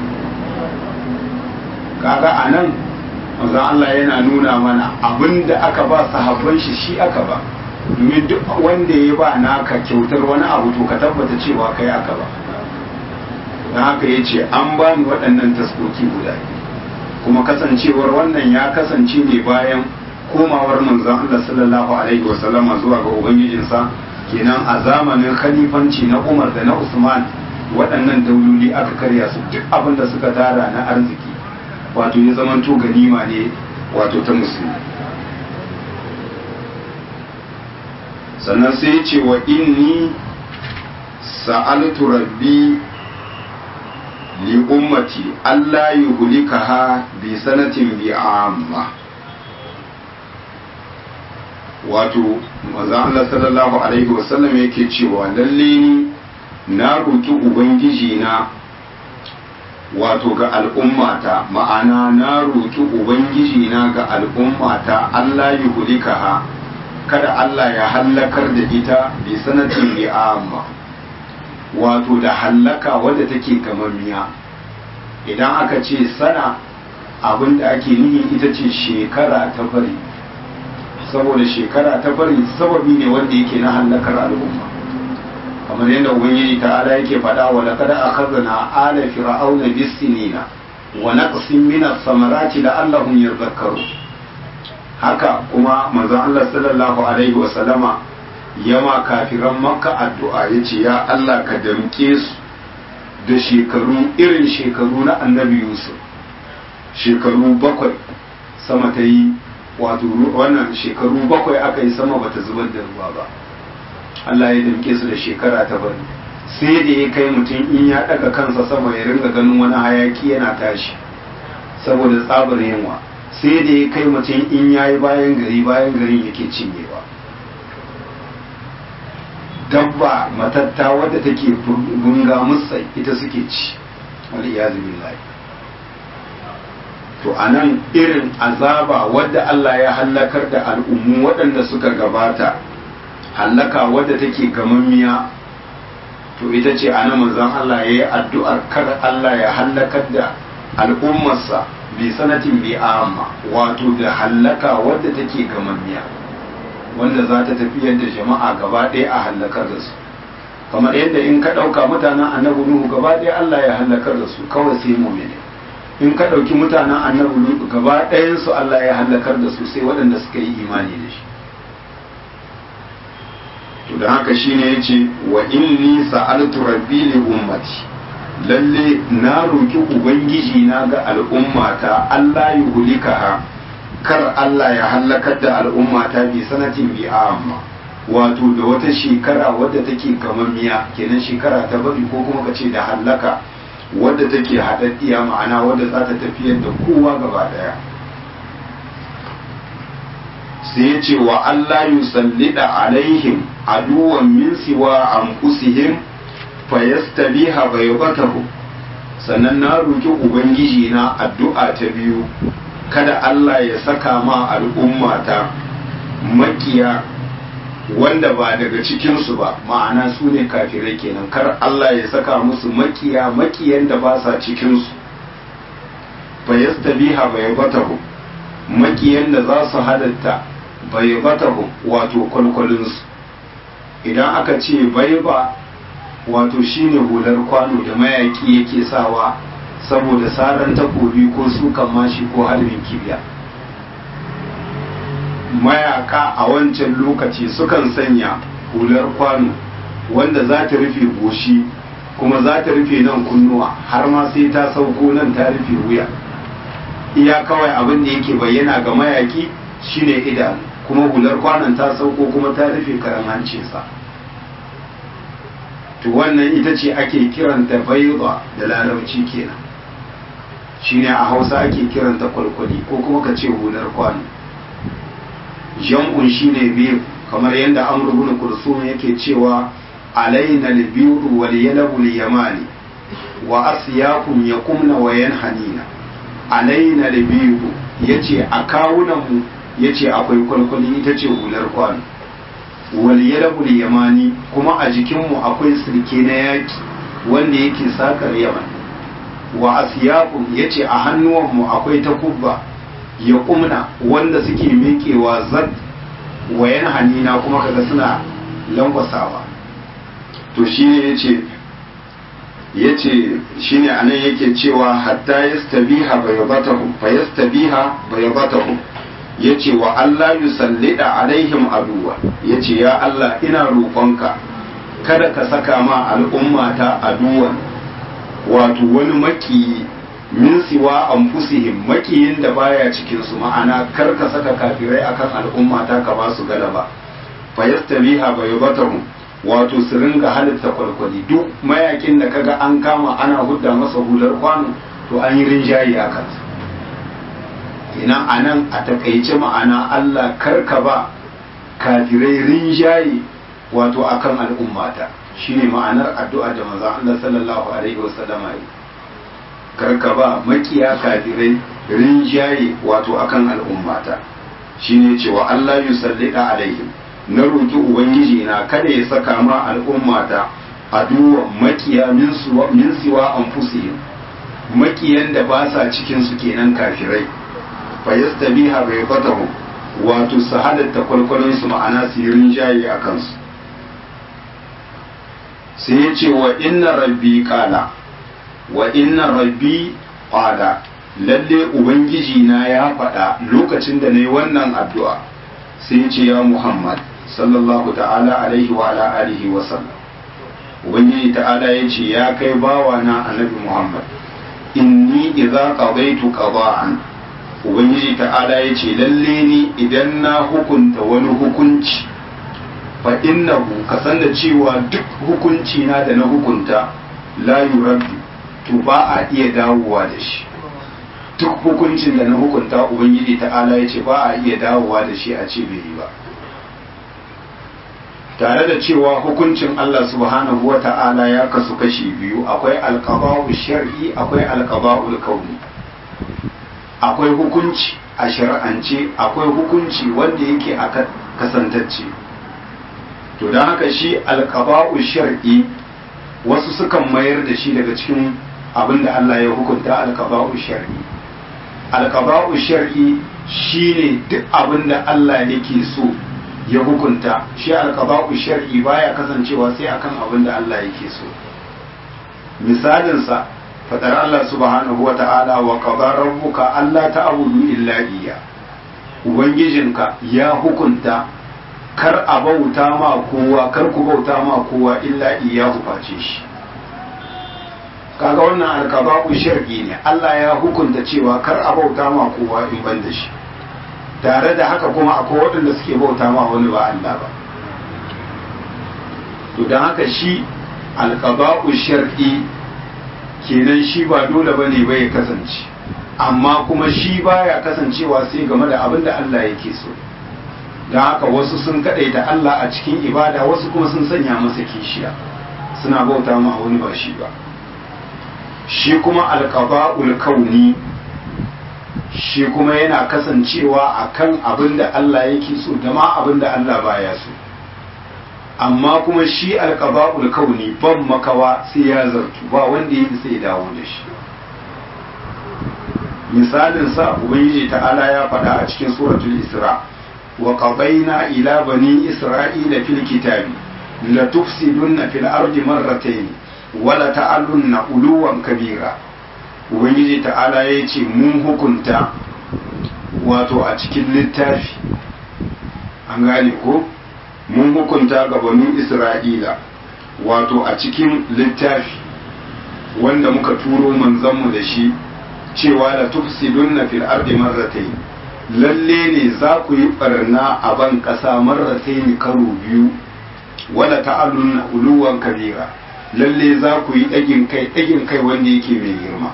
kaga a nan manzon Allah yana nuna mana abin da aka ba sahabban shi shi aka ba domin duk wanda ya ba naka kyautar wani abu to ka tabbata cewa kai aka ba don haka ya ce an ba ni waɗannan taskoki guda kuma kasancewar wannan ya kasance ne bayan komawar manzon Allah sallallahu alaihi wasallama zuwa ga ubangijinsa kenan a zamanin khalifanci na Umar da na Usman waɗannan dauloli aka karya su duk abin da suka tara na arziki wato ya zamanto ganima ne wato ta musulmi sannan sai ya ce wa inni sa'altu rabbi li ummati Allah yuhlikaha bi sanatin bi amma wato manzo Allah sallallahu alaihi wasallam yake cewa lalle ni na roki ubangiji na wato ga al'ummata ma'ana na roki ubangiji na ga al'ummata Allah yuhlikaha kada Allah ya hallakar da ita bi sanatin bi amma wato da hallaka wadda take gamammiya idan aka ce sana abin da ake nihi ita ce shekara ta fari saboda shekara ta fari sababi ne wanda yake na hallakar al'umma kamar yadda ubangiji ta'ala yake faɗa wa laqad akhadna ala fir'auna bis-sinina wa naqsin min as-samarati la'allahum yadhakkarun haka kuma manzon Allah sallallahu alaihi wa sallama yama kafiran makka addu'a yace ya Allah ka damke su da shekaru irin shekaru na annabi Yusuf shekaru bakwai sama ta yi wato wannan shekaru bakwai aka yi sama bata zubar da ruwa ba Allah ya damke su da shekara ta bari sai da ya kai mutum in ya daga kansa sama ya ringa ganin wani hayaki yana tashi saboda tsabar yunwa sai da ya kai mutum in ya yi bayan gari bayan garin yake cinyewa dabba matatta wadda take bunga musa ita suke ci wani iyazu billahi to a nan irin azaba wadda Allah ya hallakar da al'ummu waɗanda suka gabata hallaka wadda take gamammiya to ita ce a nan manzon Allah ya yi addu'ar kar Allah ya hallakar da al'ummarsa bi sanatin bi amma wato da hallaka wadda take gamammiya wanda za ta tafiyar da jama'a gaba ɗaya a hallakar da su kamar yadda in ka ɗauka mutanen annabi nuhu gaba ɗaya Allah ya hallakar da su kawai sai mu'mini in ka ɗauki mutanen annabi nuhu gaba ɗayan su Allah ya hallakar da su sai waɗanda suka yi imani da shi to da haka shine yace wa inni sa'altu rabbi li ummati lalle na roki ubangiji na ga al'ummata Allah ya hulikaha kar Allah ya hallakar da al'ummata bi sanatin bi amma wato da wata shekara wadda take gamammiya kenan shekara ta bari ko kuma kace da hallaka wadda take haɗaɗɗiya ma'ana wadda za ta tafiyar da kowa gaba daya sai ya ce wa Allah yusallida alaihim aduwan min siwa anfusihim fayastabiha baybatahu sannan na roki ubangiji na addu'a ta biyu kada Allah ya saka ma al'ummata makiya wanda ba daga cikinsu ba ma'ana su ne kafirai kenan kar Allah ya saka musu makiya makiyan da ba sa cikinsu fayastabiha baybatahu makiyan da za su halatta baybatahu wato kwalkwalinsu idan aka ce baiba wato shine hular kwano da mayaki yake sawa saboda saran takobi ko sukan mashi ko harbin kibiya mayaka a wancan lokaci sukan sanya hular kwano wanda za ta rufe goshi kuma za ta rufe nan kunnuwa har ma sai ta sauko nan ta rufe wuya iya kawai abin da yake bayyana ga mayaki shine idanu kuma hular kwanon ta sauko kuma ta rufe karan hancinsa to wannan ita ce ake kiranta baiba da larabci kenan shine a hausa ake kiranta kwalkwali ko kuma ka ce hular kwano jam'un shine biyu kamar yadda amr ibn kursum yake cewa alaina al-biru wal yalabu al-yamani wa asyakum yakumna wa yanhanina alaina al-biru yace a kawunan mu yace akwai kwalkwali ita ce hular kwano wal yalabu al-yamani kuma a jikin mu akwai sirke na yaki wanda yake sakar yaman wa asyakum yace a hannuwan mu akwai takubba ya kumna wanda suke miƙewa zad wayan hanina kuma kaga suna lankwasawa to shi ne yace yace shine anan yake cewa hatta yastabiha bayabatahu fa yastabiha bayabatahu yace wa Allah yusallida alaihim aduwa yace ya Allah ina roƙonka kada ka saka ma al'ummata aduwan wato wani maki min siwa anfusihim makiyin da baya cikin su ma'ana kar ka saka kafirai akan al'umma ta ka ba su galaba fa yastabiha baybatahum wato su ringa halitta kwalkwali duk mayakin da kaga an kama ana hudda masa hular kwano to an yi rinjaye a kansa ina anan a takaice ma'ana Allah karka ba kafirai rinjaye wato akan al'ummata shine ma'anar addu'a da manzon Allah sallallahu alaihi wasallama yi karka ba makiya kafirai rinjaye wato akan al'ummata shine cewa Allah yusallida alaihim na roki ubangiji na kada ya saka ma al'ummata aduwa makiya min suwa min siwa anfusihim makiyan da ba sa cikin su kenan kafirai fa yastabiha bai fatahu wato su halatta kwalkwalon su ma'ana su yi rinjaye a kansu sai ya ce wa inna rabbi kala wa inna rabbi qala lalle ubangiji na ya faɗa lokacin da nayi wannan addu'a sai ya ce ya Muhammad sallallahu ta'ala alaihi wa ala alihi wa sallam ubangiji ta'ala ya ce ya kai bawa na annabi Muhammad inni idza qadaytu qada'an ubangiji ta'ala yace lalle ni idan na hukunta wani hukunci fa innahu kasan da cewa duk hukunci na da na hukunta la yuraddu to ba a iya dawowa da shi duk hukuncin da na hukunta ubangiji ta'ala yace ba a iya dawowa da shi a ce bai yi ba tare da cewa hukuncin Allah subhanahu wa ta'ala ya kasu kashi biyu akwai alqaba'u shar'i akwai alqaba'ul kauni akwai hukunci a shar'ance akwai hukunci wanda yake a kasantacce to don haka shi alqaba'u shar'i wasu sukan mayar da shi daga cikin abin da Allah ya hukunta alqaba'u shar'i alqaba'u shar'i shine duk abin da Allah yake so ya hukunta shi alqaba'u shar'i baya kasancewa sai akan abin da Allah yake so misalin sa fadar Allah subhanahu wa ta'ala wa qadara rabbuka alla ta'budu illa iyya ubangijinka ya hukunta kar a bauta ma kowa kar ku bauta ma kowa illa iyyahu face shi kaga wannan alqaba'u shar'i ne Allah ya hukunta cewa kar a bauta ma kowa in ban da shi tare da haka kuma akwai waɗanda suke bauta ma wani ba Allah ba to don haka shi alƙaba'u shar'i kenan shi ba dole ba ne bai kasance amma kuma shi baya kasancewa sai game da abin da Allah yake so don haka wasu sun kaɗaita Allah a cikin ibada wasu kuma sun sanya masa kishiya suna bauta ma wani ba shi ba shi kuma alƙaba'ul kauni shi kuma yana kasancewa a kan abin da Allah yake so da ma abin da Allah baya so amma kuma shi alƙaba'ul kauni ban makawa sai ya zartu ba wanda ya sai dawo da shi misalin sa ubangiji ta'ala ya faɗa a cikin suratul isra wa qadayna ila bani isra'ila fil kitabi la tufsiduna fil ardi marratayn wa la ta'alunna uluwan kabira ubangiji ta'ala ya ce mun hukunta wato a cikin littafi an gane ko mun hukunta ga banu isra'ila wato a cikin littafi wanda muka turo manzanmu da shi cewa da tufsidunna fil ardi marratayn lalle ne za ku yi barna a ban ƙasa marratayn karo biyu wala ta'alunna uluwan kabira lalle za ku yi ɗagin kai ɗagin kai wanda yake mai girma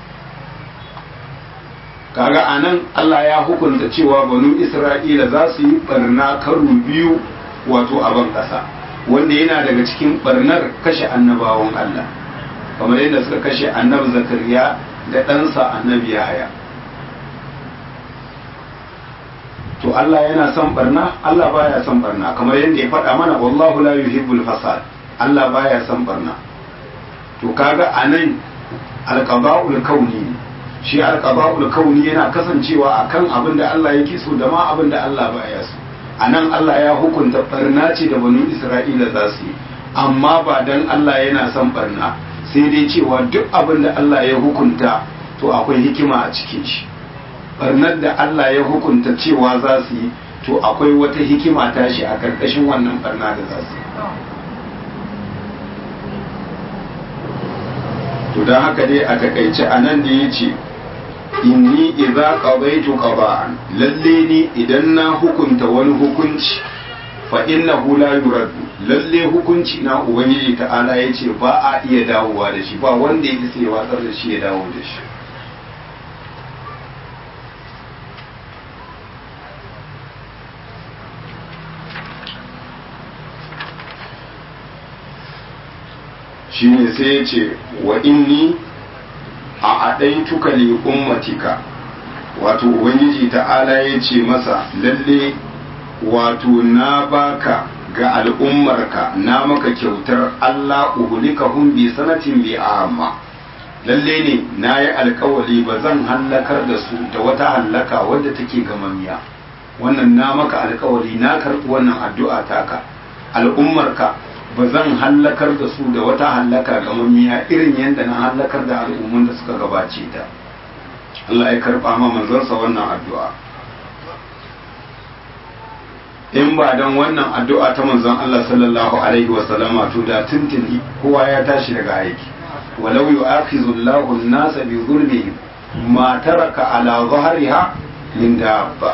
kaga anan Allah ya hukunta cewa banu Isra'ila za su yi barna karo biyu wato a ban ƙasa wanda yana daga cikin barnar kashe annabawan Allah kamar yadda suka kashe annabi Zakariya da ɗansa annabi Yahaya to Allah yana son barna Allah baya son barna kamar yadda ya faɗa mana wallahu la yuhibbul fasad Allah baya son barna to kaga anan alqaba'ul kauni ne shi alqaba'ul kauni yana kasancewa akan abin da Allah yake so da ma abin da Allah baya so anan Allah ya hukunta barna ce da banu Isra'ila za su yi amma ba dan Allah yana son barna sai dai cewa duk abin da Allah ya hukunta to akwai hikima a cikin shi barnar da Allah ya hukunta cewa za su yi to akwai wata hikima tashi a karkashin wannan barna da za su yi to don haka dai a takaice a nan da ya ce inni idza qadaytu qada'an lalle ni idan na hukunta wani hukunci fa innahu la yuraddu lalle hukunci na ubangiji ta'ala yace ba a iya dawowa da shi ba wanda ya isa ya watsar da shi ya dawo da shi shine sai ya ce wa inni a aɗaituka li ummatika wato ubangiji ta'ala ya ce masa lalle wato na baka ga al'ummarka na maka kyautar Allah uhulikahum bi sanatin bi amma lalle ne na yi alkawali ba zan hallakar da su da wata hallaka wadda take gamamiya wannan na maka alkawali na karɓi wannan addu'a taka al'ummarka ba zan hallakar da su da wata hallaka gamammiya irin yadda na hallakar da al'ummun da suka gabace ta Allah ya karɓa ma manzansa wannan addu'a in ba don wannan addu'a ta manzon Allah sallallahu alaihi wasallama to da tuntuni kowa ya tashi daga aiki walau yu'akhizu Allahu an-nasa bi dhulmihim ma taraka ala dhahriha min dabba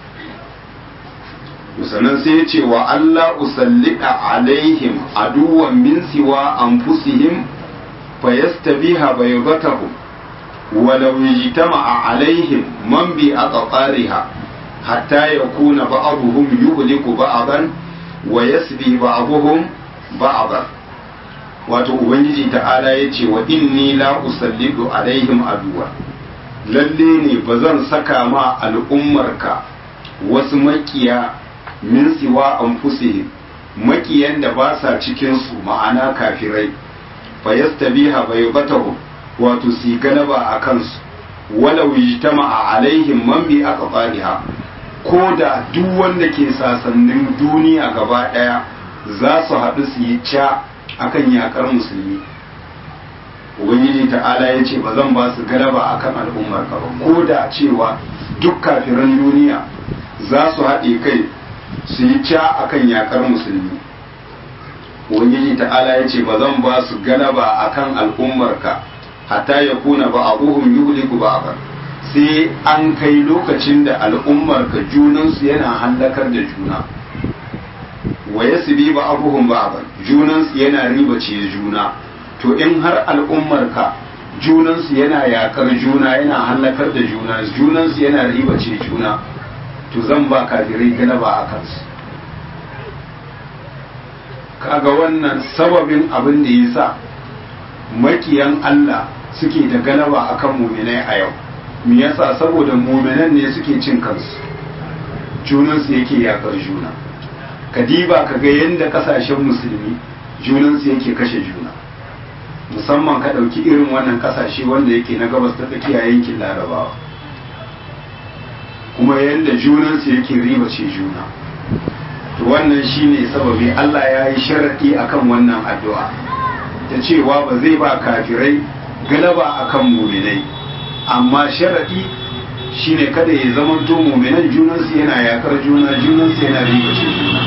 sannan sai ya ce wa Allah usallika alaihim aduwan min siwa anfusihim fayastabiha baydatahum ولو اجتمع عليهم من بأقطارها حتى يكون بعضهم يهلك بعضا ويسبي بعضهم بعضا wato ubangiji ta'ala ya ce wa inni la usallidu alaihim aduwa lalle ne ba zan saka ma al'ummarka wasu makiya min siwa anfusihim makiyan da ba sa cikinsu ma'ana kafirai fa yastabiha baybatahum wato su galaba a kansu wala wijtama a alaihim man bi aka fadiha ko da duk wanda ke sasannin duniya gaba daya za su haɗu su yi ca akan yakar musulmi ubangiji ta'ala ya ce ba zan ba su galaba akan al'ummar ka ba ko da cewa duk kafiran duniya za su haɗe kai su yi ca akan yakar musulmi ubangiji ta'ala ya ce ba zan ba su galaba akan al'ummar ka hatta ya kuna ba a buhun yuhliku ba ba sai an kai lokacin da al'ummar ka junansu yana hallakar da juna wa ya bi ba abuhun ba ba junansu yana ribace juna to in har al'ummar ka junansu yana yakar juna yana hallakar da juna junansu yana ribace juna to zan ba kafirai galaba a kansu kaga wannan sababin abin da ya sa makiyan Allah suke da galaba akan muminai a yau me yasa saboda muminan ne suke cin kansu junansu yake yakar juna kadiba ka ga yadda kasashen musulmi junansu yake kashe juna musamman ka ɗauki irin wannan kasashe wanda yake na gabas ta tsakiya yankin larabawa kuma yadda junansu yake ribace juna to wannan shine sababi Allah ya yi sharaɗi akan wannan addu'a ta cewa ba zai ba kafirai galaba akan muminai amma sharaɗi shine kada ya zamanto muminan junansu yana yakar juna junansu yana ribace juna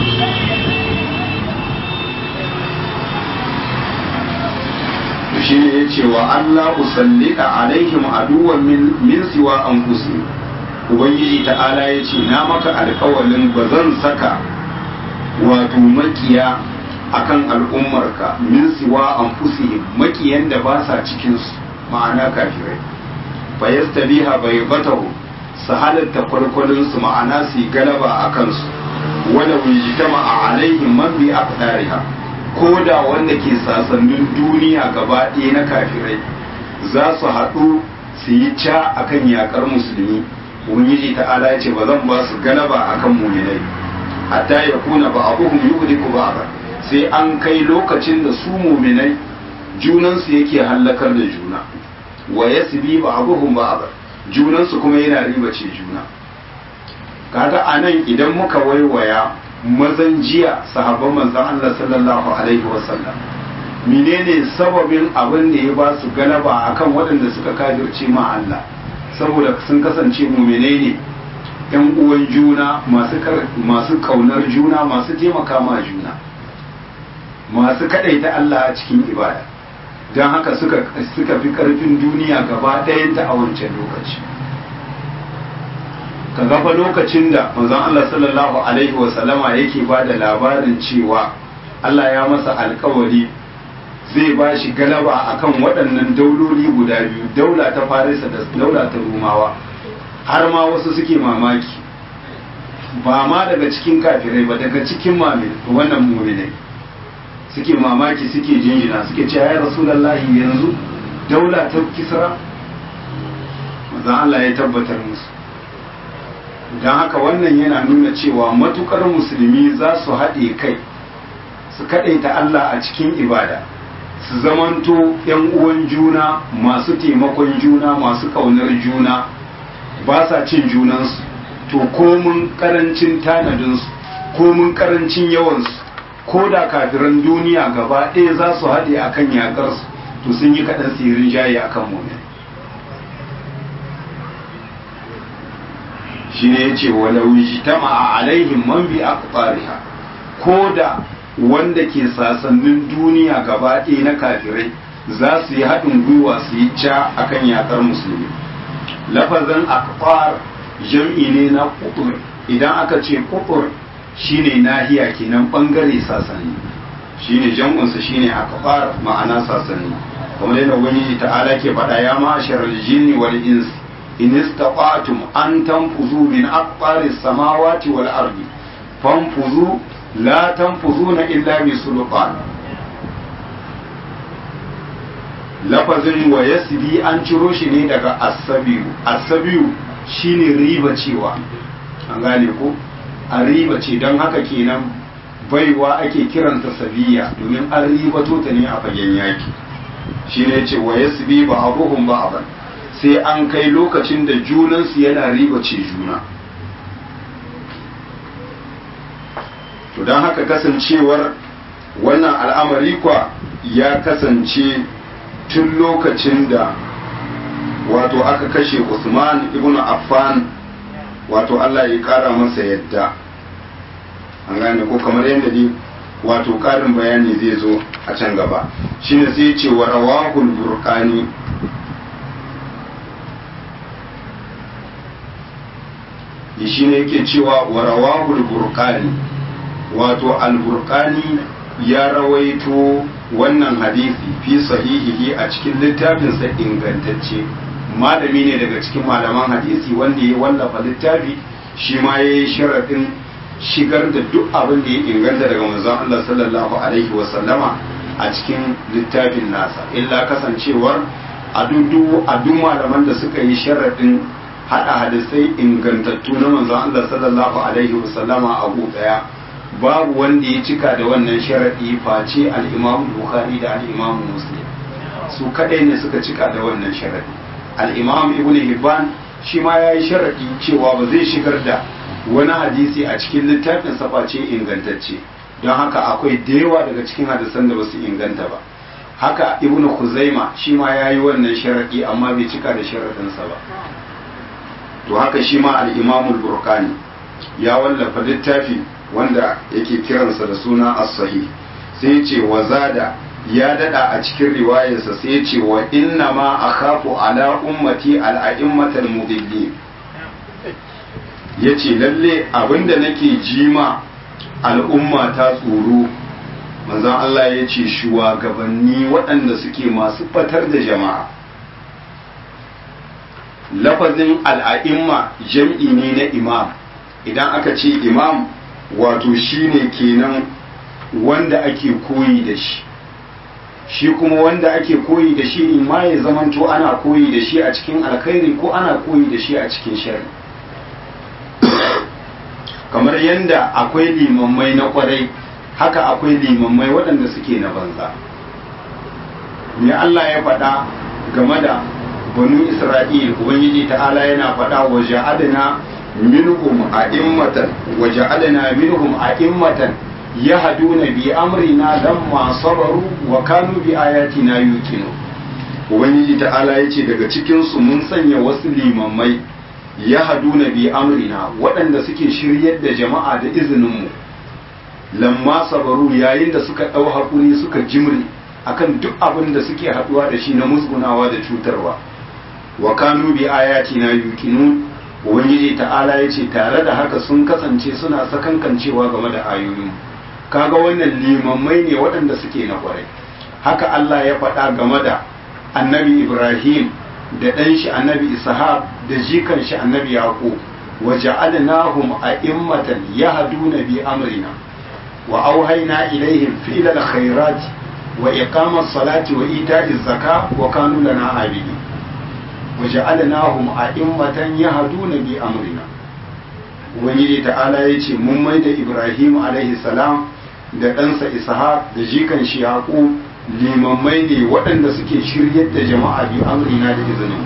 to shine ya ce wa Allah usallika alaihim aduwan min siwa an ubangiji ta'ala ya ce na maka alkawalin ba zan saka wato makiya akan al'ummarka min siwa anfusihim makiyan da ba sa cikinsu ma'ana kafirai fa yastabiha baybatahu su halatta kwalkwalinsu ma'ana su galaba a kansu wala wijtama a alaihim man bi aqdariha ko da wanda ke sasannin duniya gaba ɗaya na kafirai za su haɗu su yi ca akan yakar musulmi ubangiji ta'ala ya ce ba zan ba su galaba akan muminai hatta ya kuna ba abuhum yuhliku ba'da sai an kai lokacin da su muminai junansu yake hallakar da juna wa yasbi ba'dhum ba'd junansu kuma yana ribace juna kaga anan idan muka waiwaya mazan jiya sahabban manzon Allah sallallahu alaihi wasallam menene sababin abin da ya ba su galaba akan waɗanda suka kafirce ma Allah saboda sun kasance muminai ne yan uwan juna masu kaunar juna masu taimaka ma juna masu kadaita Allah a cikin ibada don haka suka fi karfin duniya gaba ɗayanta a wancan lokaci ka gafa lokacin da manzon Allah sallallahu alaihi wasallama yake ba da labarin cewa Allah ya masa alkawari zai ba shi galaba akan waɗannan dauloli guda biyu daula ta farisa da daula ta rumawa har ma wasu suke mamaki ba ma daga cikin kafirai ba daga cikin mamin wannan muminai suke mamaki suke jinjina suke ce ya rasulallahi yanzu daula ta kisra maza Allah ya tabbatar musu don haka wannan yana nuna cewa matukar musulmi za su haɗe kai su kaɗaita Allah a cikin ibada su zamanto ‘yan uwan juna masu taimakon juna masu ƙaunar juna ba sa cin junansu to komun ƙarancin tanadinsu komun ƙarancin yawansu ko da kafiran duniya gaba ɗaya za su haɗe a kan yaƙarsu to sun yi kaɗan sirin jaye a kan mumin shi ne ya ce walau jitama a alaihim man bi aqtariha ko da wanda ke sasannin duniya gaba ɗaya na kafirai za su yi haɗin gwiwa su yi ca akan yakar musulmi lafazin akfar jam'i ne na kutur idan aka ce kutur shine nahiya kenan bangare sasanni shine jam'unsa shine akfar ma'ana sasanni kamar yadda ubangiji ta'ala ke faɗa ya ma'ashar jinni wal ins in istata'tum an tanfuzu min aqtaris samawati wal ardi fanfuzu la tanfuzuna illa bi sultan lafazin wa yasbi an ciro shi ne daga asabiyu asabiyu shine riba cewa an gane ko a riba ce don haka kenan baiwa ake kiranta sabiya domin an ribato ta ne a fagen yaki shi ne ce wa yasbi ba abuhum ba aban sai an kai lokacin da junansu yana riba ce juna to don haka kasancewar wannan al'amari kwa ya kasance tun lokacin da wato aka kashe Usman ibn Affan wato Allah ya kara masa yadda an gane ko kamar yadda dai wato karin bayani zai zo a can gaba shine sai ce wa rawahul burqani shi ne yake cewa wa rawahul burqani wato al-burqani ya rawaito wannan hadisi fi sahihihi a cikin littafinsa ingantacce malami ne daga cikin malaman hadisi wanda ya wallafa littafi shi ma ya yi sharaɗin shigar da duk abin da ya inganta daga manzon Allah sallallahu alaihi wasallama a cikin littafin nasa illa kasancewar a duk malaman da suka yi sharaɗin haɗa hadisai ingantattu na manzon Allah sallallahu alaihi wasallama a ɗaya babu wanda ya cika da wannan sharaɗi face al'imamu bukhari da al'imamu muslim su kaɗai ne suka cika da wannan sharaɗi al'imamu ibn hibban shi ma ya yi sharaɗi cewa ba zai shigar da wani hadisi a cikin littafin face ingantacce don haka akwai da yawa daga cikin hadisan da ba su inganta ba haka ibn kuzaima shi ma ya yi wannan sharaɗi amma bai cika da sharaɗinsa ba to haka shi ma al'imamu burkani ya wallafa littafi wanda yake kiransa da suna as-sahih sai ya ce wa zada ya dada a cikin riwayarsa sai ya ce wa inna ma akhafu ala ummati al-a'immatal mudillin yace lalle abinda nake jima al'umma ta tsoro manzon Allah ya ce shugabanni waɗanda suke masu fatar da jama'a lafazin al'a'imma jam'i ne na imam idan aka ce imam wato shine kenan wanda ake koyi da shi shi kuma wanda ake koyi da shi in ma ya zamanto ana koyi da shi a cikin alkhairi ko ana koyi da shi a cikin shari kamar yadda akwai limammai na kwarai haka akwai limammai waɗanda suke na banza me Allah ya faɗa game da banu Isra'il ubangiji ta'ala yana faɗa wa ja'adna minhum a'immatan wa ja'alna minhum a'immatan yahduna bi amrina lamma sabaru wa kanu bi ayatina yuqinu ubangiji ta'ala yace daga cikin su mun sanya wasu limammai yahduna bi amrina waɗanda suke shiryar da jama'a da izinin mu lamma sabaru yayin da suka ɗau hakuri suka jimri akan duk abin da suke haɗuwa da shi na musgunawa da cutarwa wa kanu bi ayatina yuqinun ubangiji ta'ala ya ce tare da haka sun kasance suna sakankancewa game da ayoyin kaga wannan limammai ne waɗanda suke na kwarai haka Allah ya faɗa game da annabi Ibrahim da ɗan shi annabi Ishaq da jikan shi annabi Yaqub wa ja'alnahum a'immatan yahduna bi amrina wa auhayna ilaihim fi'lal khairat wa iqamas salati wa ita'iz zaka wa kanu lana abidin waja'alnahum a'immatan yahduna bi amrina ubangiji ta'ala yace mun mai da ibrahim alaihi salam da ɗansa ishaq da jikan shi yaqub limammai ne waɗanda suke shiryar da jama'a bi amrina da izinin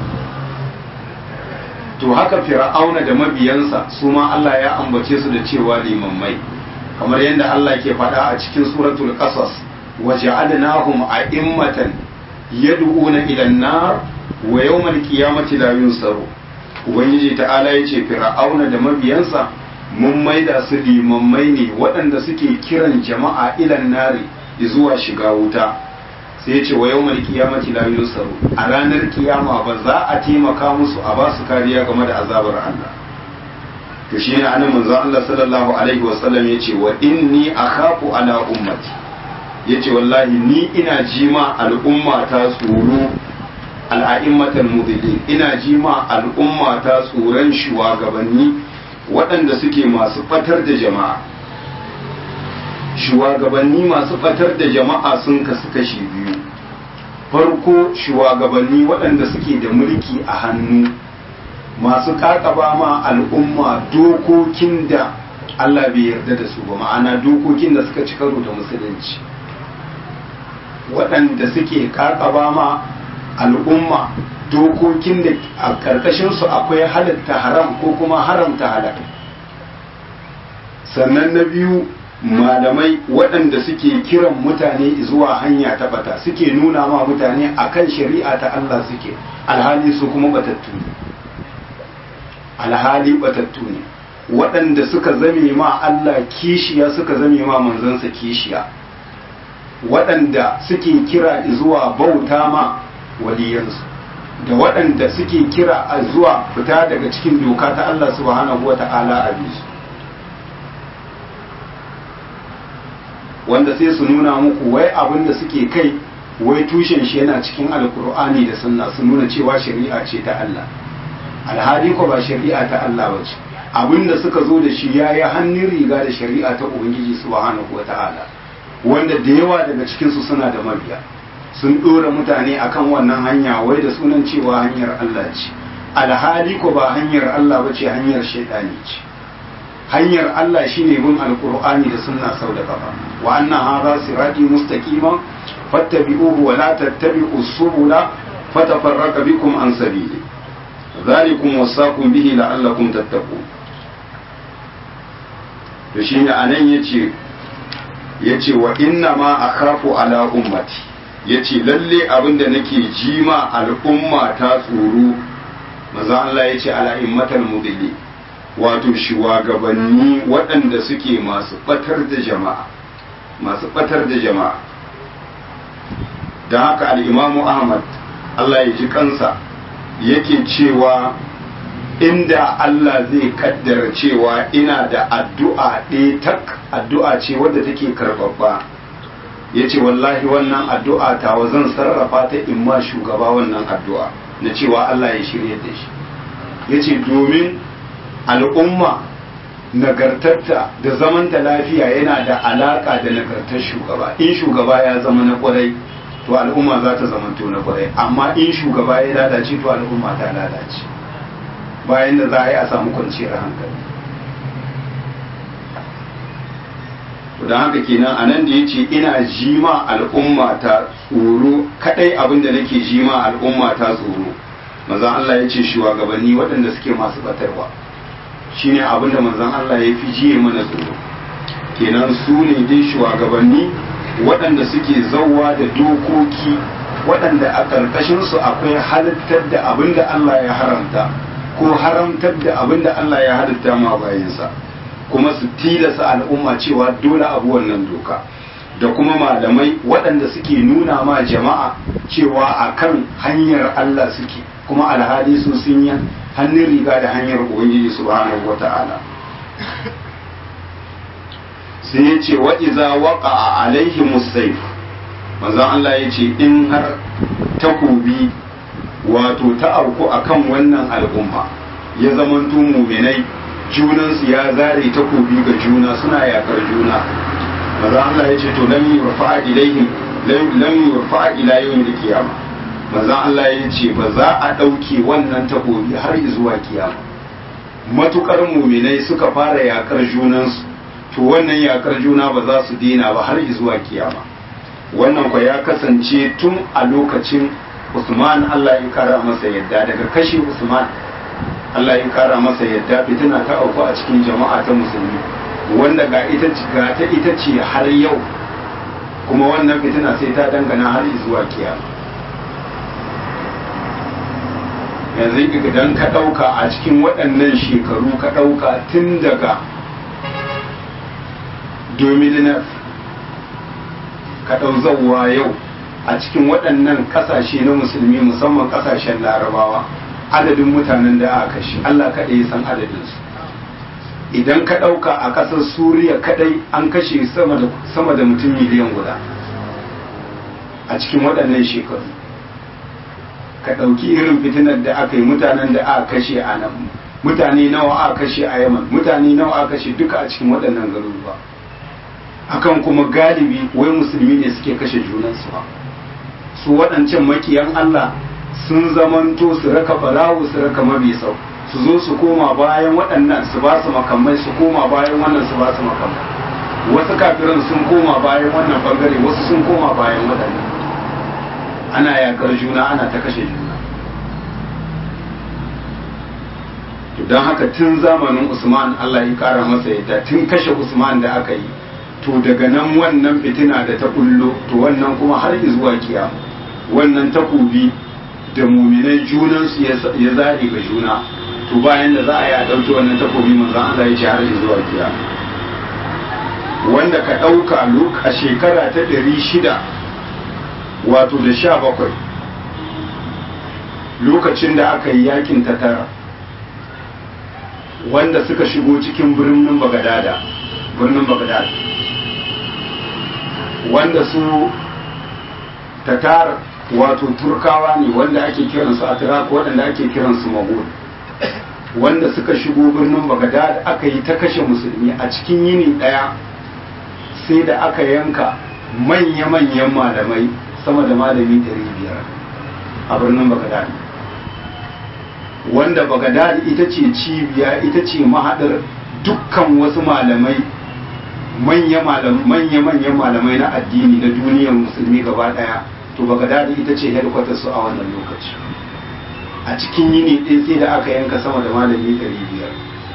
to haka fir'auna da mabiyansa su ma Allah ya ambace su da cewa limammai kamar yadda Allah ke faɗa a cikin suratul qasas waja'alnahum a'immatan yad'una ila an-nar wa yawmal qiyamati la yunsaru ubangiji ta'ala yace fir'auna da mabiyansa mun maida su limammai ne waɗanda suke kiran jama'a ilan nari zuwa shiga wuta sai ya ce wa yau mai kiyamati la yusaru a ranar kiyama ba za a taimaka musu a ba su kariya game da azabar Allah to shi ne anan manzo Allah sallallahu alaihi wa sallam ya ce wa inni akhafu ala ummati ya ce wallahi ni ina jima al'umma ta tsoro al'a'immatal mudillin ina jima al'umma ta tsoron shugabanni waɗanda suke masu fatar da jama'a shugabanni masu fatar da jama'a sun kasu kashi biyu farko shugabanni waɗanda suke da mulki a hannu masu kakaba ma al'umma dokokin da Allah bai yarda da su ba ma'ana dokokin da suka ci karo da musulunci waɗanda suke kakaba ma al'umma dokokin da a ƙarƙashinsu akwai halatta haram ko kuma haramta halal sannan na biyu malamai waɗanda suke kiran mutane zuwa hanya ta bata suke nuna ma mutane akan shari'a ta Allah suke alhali su kuma batattu ne alhali batattu ne waɗanda suka zame ma Allah kishiya suka zame ma manzansa kishiya waɗanda suke kira zuwa bauta ma waliyansu da waɗanda suke kira a zuwa fita daga cikin doka ta Allah subhanahu wa ta'ala a bisu wanda sai su nuna muku wai abin da suke kai wai tushen shi yana cikin alkur'ani da sunna su nuna cewa shari'a ce ta Allah alhali ko ba shari'a ta Allah ba ce abin da suka zo da shi ya yi hannun riga da shari'a ta ubangiji subhanahu wa ta'ala wanda da yawa daga cikinsu suna da mabiya sun ɗora mutane akan wannan hanya wai da sunan cewa hanyar Allah ce alhali ko ba hanyar Allah ba ce hanyar shaidani ce hanyar Allah shine bin alqur'ani da sunna sau da kafa wa anna hadha sirati mustaqiman fattabi'uhu wa la tattabi'u subula fatafarraqa bikum an sabili dhalikum wasaqum bihi la'allakum tattaqun to shine anan yace yace wa inna ma akhafu ala ummati yace lalle abinda nake jima al'umma ta tsoro maza Allah yace ala immatal mudilli wato shugabanni waɗanda suke masu batar da jama'a masu batar da jama'a don haka al'imamu ahmad Allah ya ji kansa yake cewa inda Allah zai kaddara cewa ina da addu'a ɗaya tak addu'a ce wadda take karɓaɓɓa ya ce wallahi wannan addu'a tawa zan sarrafa ta in ma shugaba wannan addu'a na cewa Allah ya shirya da shi ya ce domin al'umma nagartarta da zamanta lafiya yana da alaka da nagartar shugaba in shugaba ya zama na kwarai to al'umma za ta zamanto na kwarai amma in shugaba ya lalace to al'umma ta lalace bayan da za a yi a samu kwanciyar hankali don haka kenan a nan da ya ce ina jima al'umma ta tsoro kadai abin da nake jima al'umma ta tsoro maza Allah ya ce shugabanni waɗanda suke masu batarwa shine abin da manzon Allah ya fi jiye mana tsoro kenan su ne dai shugabanni waɗanda suke zauwa da dokoki waɗanda a ƙarƙashinsu akwai halittar da abin da Allah ya haramta ko haramtar da abin da Allah ya halitta ma bayansa kuma su tilasa al'umma cewa dole abu wannan doka da kuma malamai waɗanda suke nuna ma jama'a cewa akan hanyar Allah suke kuma alhali su sun yi hannun riga da hanyar ubangiji subhanahu wata'ala sai ya ce wa iza waka a alaihi musayf manzon Allah ya ce in har takobi wato ta auku akan wannan al'umma ya zamanto muminai junansu ya zare takobi ga juna suna yakar juna manzon Allah ya ce to lam yurfa ilaihim lam yurfa ila yawmil qiyamah manzon Allah ya ce ba za a ɗauke wannan takobi har zuwa kiyama matukar muminai suka fara yakar junansu to wannan yakar juna ba za su dina ba har zuwa kiyama wannan kwa ya kasance tun a lokacin Usman Allah ya kara masa yadda daga kashe Usman Allah ya kara masa yadda fitina ta auku a cikin jama'a ta musulmi wanda ga ita ga ta ita ce har yau kuma wannan fitina sai ta dangana har zuwa kiyama yanzu idan ka ɗauka a cikin waɗannan shekaru ka ɗauka tun daga domininar ka ɗau zauwa yau a cikin waɗannan ƙasashe na musulmi musamman ƙasashen larabawa adadin mutanen da aka kashe Allah kaɗai ya san adadinsu idan ka ɗauka a ƙasar suriya kaɗai an kashe sama da mutum miliyan guda a cikin waɗannan shekaru ka ɗauki irin fitinar da aka yi mutanen da aka kashe a nan mutane nawa aka kashe a yaman mutane nawa aka kashe duka a cikin waɗannan garuruwa akan kuma galibi wai musulmi ne suke kashe junansu ba su waɗancan makiyan Allah sun zamanto su raka balawu su raka mabisau su zo su koma bayan waɗannan su ba su makamai su koma bayan wannan su ba su makamai wasu kafiran sun koma bayan wannan bangare wasu sun koma bayan waɗannan ana yakar juna ana ta kashe juna don haka tun zamanin usman allah ya kara masa yadda tun kashe usman da aka yi to daga nan wannan fitina da ta kullo to wannan kuma har zuwa kiyama wannan takobi da muminai junansu ya zaɗe ga juna to bayan da za a yi a ɗauki wannan takobi manzan Allah ya ce har zuwa kiyama wanda ka ɗauka a shekara ta ɗari shida wato da sha bakwai lokacin da aka yi yakin ta tara wanda suka shigo cikin birnin bagadada birnin bagadada wanda su tatar wato turkawa ne wanda ake kiransu atirak waɗanda ake kiransu magul wanda suka shigo birnin bagadad aka yi ta kashe musulmi a cikin yini ɗaya sai da aka yanka manya-manyan malamai sama da malami 500 a birnin bagadad wanda bagadad ita ce cibiya ita ce mahaɗar dukkan wasu malamai manya-manyan malamai na addini na duniyar musulmi gaba daya to bagadadi ita ce headquarter su a wannan lokaci a cikin yini ɗaya sai da aka yanka sama da malami 500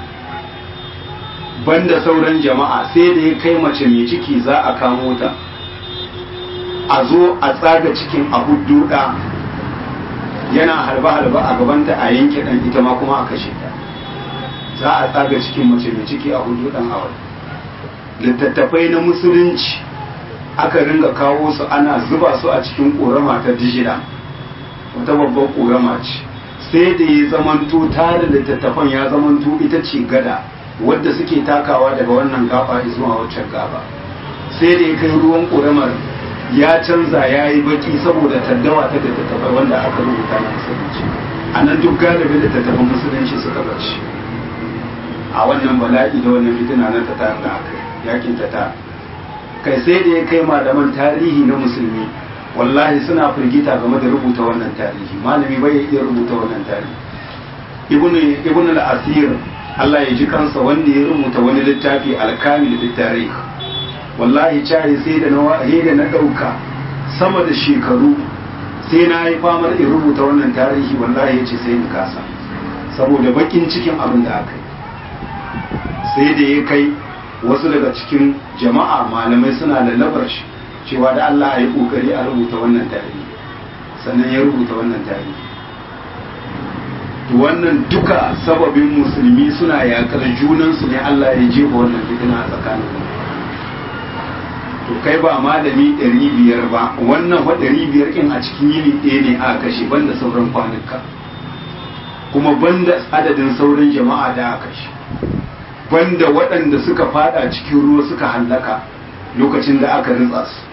banda sauran jama'a sai da ya kai mace mai ciki za a kamo ta a zo a tsaga cikin a hudduɗa yana halba-halba a gabanta a yanke ɗan ita ma kuma a kashe ta za a tsaga cikin mace mai ciki a hudduɗan a wani littattafai na musulunci aka ringa kawo su ana zuba su a cikin ƙorama ta dijida wata babban ƙorama ce sai da ya zamanto tare littattafan ya zamanto ita ce gada wadda suke takawa daga wannan gaba zuwa waccan gaba sai da ya kai ruwan ƙoramar ya canza ya yi baki saboda taddawa ta littattafai wanda aka rubuta na musulunci a nan duk galibin littattafan musulunci suka bace a wannan bala'i da wannan fitina na ta da aka yi yakin ta ta kai sai da ya kai malaman tarihi na musulmi wallahi suna firgita game da rubuta wannan tarihi malami bai iya rubuta wannan tarihi ibnu ibnu al-asir Allah ya ji kansa wanda ya rubuta wani littafi al-kamil fi tarikh wallahi cari sai da na da na dauka sama da shekaru sai na yi famar in rubuta wannan tarihi wallahi ya ce sai in kasa saboda bakin cikin abin da aka yi sai da ya kai wasu daga cikin jama'a malamai suna lallabar shi cewa da Allah a yi kokari a rubuta wannan tarihi sannan ya rubuta wannan tarihi to wannan duka sababin musulmi suna yakar junansu ne Allah ya jefa wannan fitina a tsakanin to kai ba malami ɗari biyar ba wannan fa ɗari biyar kin a cikin yini ɗaya ne a kashe banda sauran kwanuka kuma banda adadin sauran jama'a da aka kashe banda waɗanda suka fada cikin ruwa suka hallaka lokacin da aka ritsa su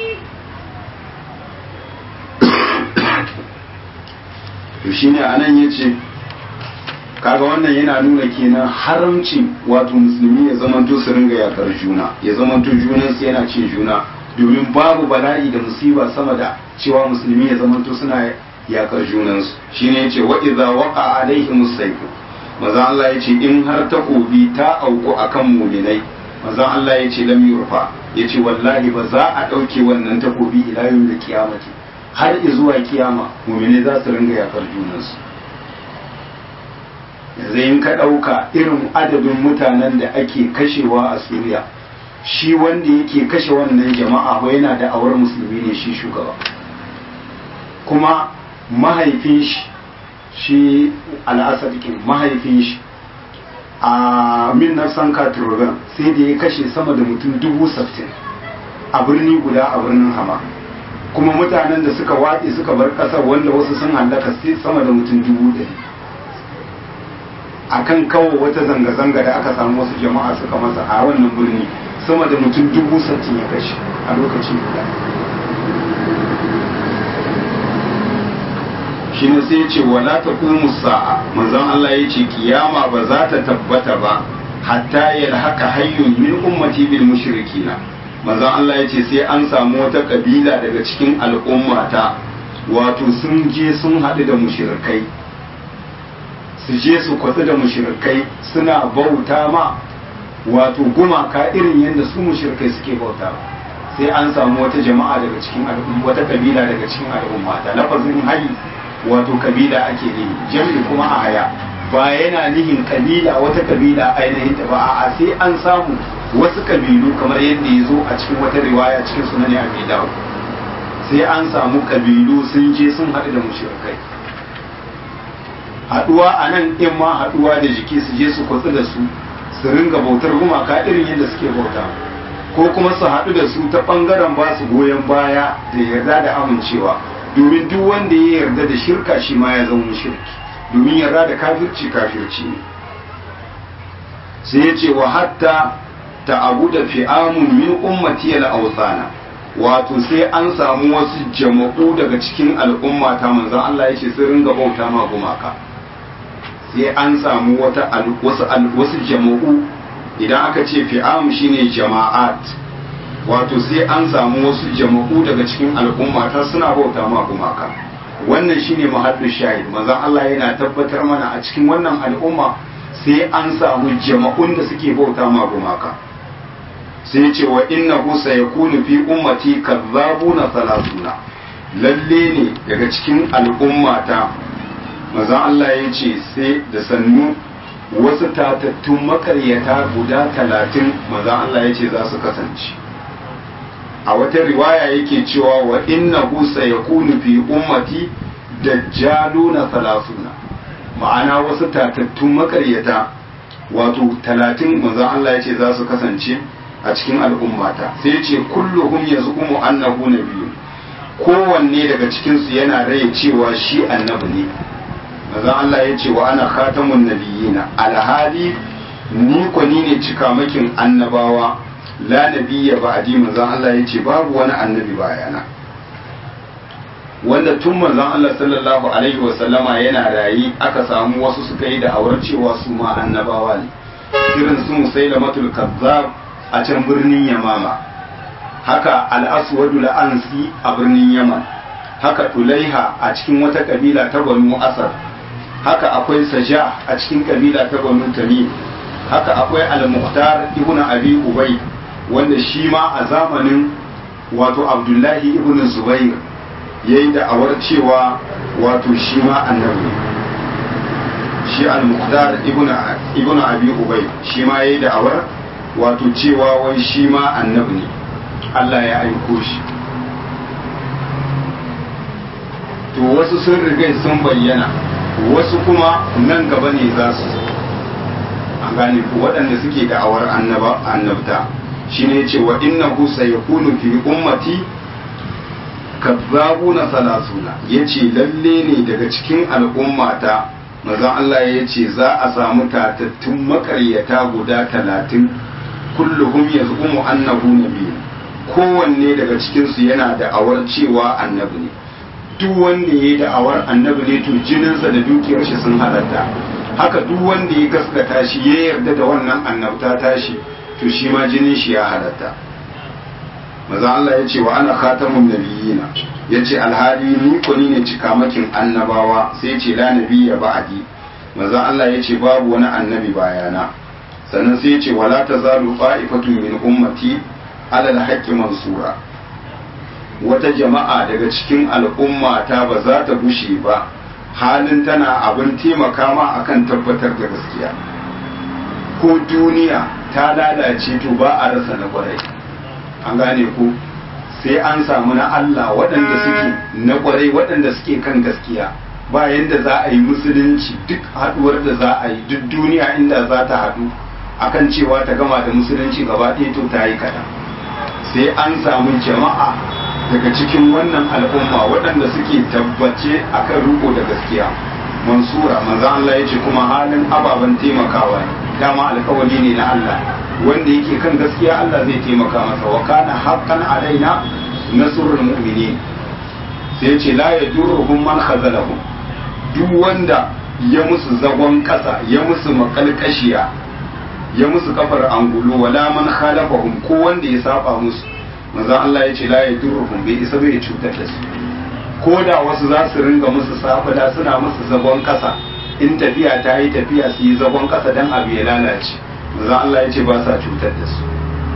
to shine anan yace kaga wannan yana nuna kenan haramci wato musulmi ya zamanto su ringa yakar juna ya zamanto junansu yana ce juna domin babu bala'i da musiba sama da cewa musulmi ya zamanto suna yakar junansu shine yace wa idza waqa alaihim sayfu manzon Allah yace in har takobi ta auku akan muminai manzon Allah yace lam yurfa yace wallahi ba za a dauke wannan takobi ila yau da kiyamati har zuwa kiyama muminai za su ringa yakar junansu yanzu in ka ɗauka irin adadin mutanen da ake kashewa a suriya shi wanda yake kashe wannan jama'a ko yana da awar musulmi ne shi shugaba kuma mahaifin shi shi al'asadikin mahaifin shi a min nafsan katurban sai da ya kashe sama da mutum dubu saftin a birni guda a birnin hama kuma mutanen da suka waƙe suka bar ƙasar wanda wasu sun hallaka sai sama da mutum dubu ɗari akan kawo wata zanga-zanga da aka samu wasu jama'a suka masa a wannan birni sama da mutum dubu sattin ya kashe a lokacin guda shi ne sai ya ce wala ta kuma sa'a manzon Allah ya ce kiyama ba za ta tabbata ba hatta yalhaka hayyun min ummati bil mushrikina manzon Allah ya ce sai an samu wata kabila daga cikin al'ummata wato sun je sun haɗu da mushrikai su je su kwatsu da mushrikai suna bauta ma wato gumaka irin yadda su mushrikai suke bauta sai an samu wata jama'a daga cikin al'umma wata kabila daga cikin al'umma ta lafazin hayi wato kabila ake nihi jami'i kuma a haya ba yana nihin kabila wata kabila ainihin ta ba a sai an samu wasu kabilu kamar yadda ya zo a cikin wata riwaya cikin sunan abi dawud sai an samu kabilu sun je sun haɗu da mushrikai haɗuwa a nan in ma haɗuwa da jiki su je su kwatsu da su su ringa bautar gumaka irin yadda suke bauta ko kuma su haɗu da su ta ɓangaren ba su goyon baya da yarda da amincewa domin duk wanda ya yarda da shirka shi ma ya zama shirki domin yarda da kafirci kafirci ne sai ya ce wa hatta ta abu da fi'amun min ummati al awsana wato sai an samu wasu jama'u daga cikin al'umma ta manzon Allah ya ce sun ringa bauta ma gumaka sai an samu wata wasu wasu jama'u idan aka ce fi'am shine jama'at wato sai an samu wasu jama'u daga cikin al'umma ta suna bauta ma gumaka wannan shine mahaddu shahid manzon Allah yana tabbatar mana a cikin wannan al'umma sai an samu jama'un da suke bauta ma gumaka sai ce wa innahu sayakunu fi ummati kazzabuna salasuna lalle ne daga cikin al'ummata manzon Allah ya ce sai da sannu wasu tatattun makaryata guda talatin manzon Allah ya ce za su kasance a wata riwaya yake cewa wa innahu sayakunu fi ummati dajjaluna salasuna ma'ana wasu tatattun makaryata wato talatin manzon Allah ya ce za su kasance a cikin al'ummata sai ce kulluhum yazqumu annahu nabiyyun kowanne daga cikin su yana raye cewa shi annabi ne manzon Allah ya ce wa ana khatamun nabiyina alhali ni ko ni ne cikamakin annabawa la nabiyya ba'di manzon Allah ya ce babu wani annabi bayana wanda tun manzon Allah sallallahu alaihi wasallama yana rayi aka samu wasu suka yi da awar cewa su ma annabawa ne irin su musailamatul kazzab a can birnin yamama haka al'aswadu la'ansi a birnin yaman haka tulaiha a cikin wata kabila ta banu asar haka akwai saja a cikin kabila ta banu tamim haka akwai al-muhtar ibn abi ubay wanda shi ma a zamanin wato abdullahi ibn zubair yayi da awar cewa wato shi ma annabi shi al-muhtar ibn ibn abi ubay shi ma yayi da awar wato cewa wai shi ma annabi ne Allah ya aiko shi to wasu sun riga sun bayyana wasu kuma nan gaba ne za su an gane ku waɗanda suke da'awar annaba annabta shine ce wa innahu sayakunu fi ummati kazzabuna salasuna yace lalle ne daga cikin al'ummata maza Allah ya ce za a samu tatattun makaryata guda talatin kulluhum yaz'umu annahu nabiy kowanne daga cikin su yana da awar cewa annabi ne duk wanda yayi da awar annabi ne to jininsa da dukiyar shi sun halatta haka duk wanda ya gaskata shi ya yarda da wannan annabta tashi to shi ma jinin shi ya halatta maza Allah ya ce wa ana khatamun nabiyina ya ce alhali ni ko ni ne cikamakin annabawa sai ya ce la nabiyya ba'di maza Allah ya ce babu wani annabi bayana sannan sai ya ce wala tazalu qa'ifatun min ummati ala al-haqqi mansura wata jama'a daga cikin al'umma ta ba za ta bushe ba halin tana abin taimaka ma akan tabbatar da gaskiya ko duniya ta lalace to ba a rasa na kwarai an gane ku sai an samu na Allah waɗanda suke na kwarai waɗanda suke kan gaskiya ba yanda za a yi musulunci duk haɗuwar da za a yi duk duniya inda za ta haɗu akan cewa ta gama da musulunci gaba ɗaya to ta yi kaɗan sai an samu jama'a daga cikin wannan al'umma waɗanda suke tabbace akan riko da gaskiya mansura manzo Allah ya ce kuma halin ababen taimakawa ne dama alkawari ne na Allah wanda yake kan gaskiya Allah zai taimaka masa wa kana haqqan alaina nasrul mu'minin sai ya ce la yadurruhum man khazalahum duk wanda ya musu zagon kasa ya musu makalkashiya ya musu kafar angulu wala man khalafahum ko wanda ya saba musu manzo Allah ya ce la yadurruhum bai isa bai cutar da su ko da wasu za su ringa musu safada suna musu zagon kasa in tafiya ta yi tafiya su yi zagon kasa dan abu ya lalace manzo Allah ya ce ba sa cutar da su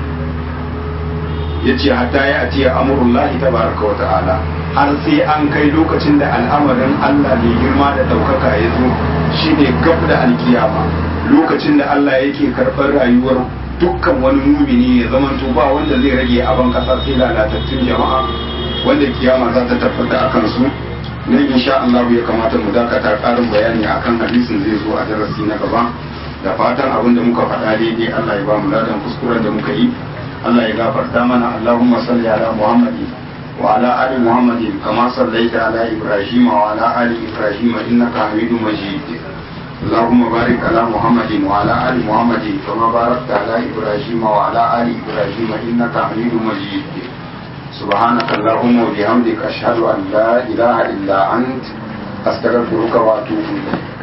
ya ce hatta ya atiya amurullahi tabaraka wa ta'ala har sai an kai lokacin da al'amarin Allah mai girma da ɗaukaka ya zo shine gab da alkiyama lokacin da Allah yake karɓar rayuwar dukkan wani mumini ya zama ba wanda zai rage a ban kasa sai lalatattun jama'a wanda kiyama za ta tabbata a kansu nan insha Allah ya kamata mu dakata ƙarin bayani akan hadisin zai zo a darasi na gaba da fatan abin da muka faɗa daidai Allah ya ba mu ladan kuskuren da muka yi Allah ya gafarta mana Allahumma salli ala Muhammadin wa ala ali Muhammadin kama sallaita ala Ibrahim wa ala ali Ibrahim innaka Hamidum Majid اللهم بارك على محمد وعلى ال محمد كما باركت على ابراهيم وعلى ال ابراهيم انك حميد مجيد سبحانك اللهم وبحمدك اشهد ان لا اله الا انت استغفرك واتوب اليك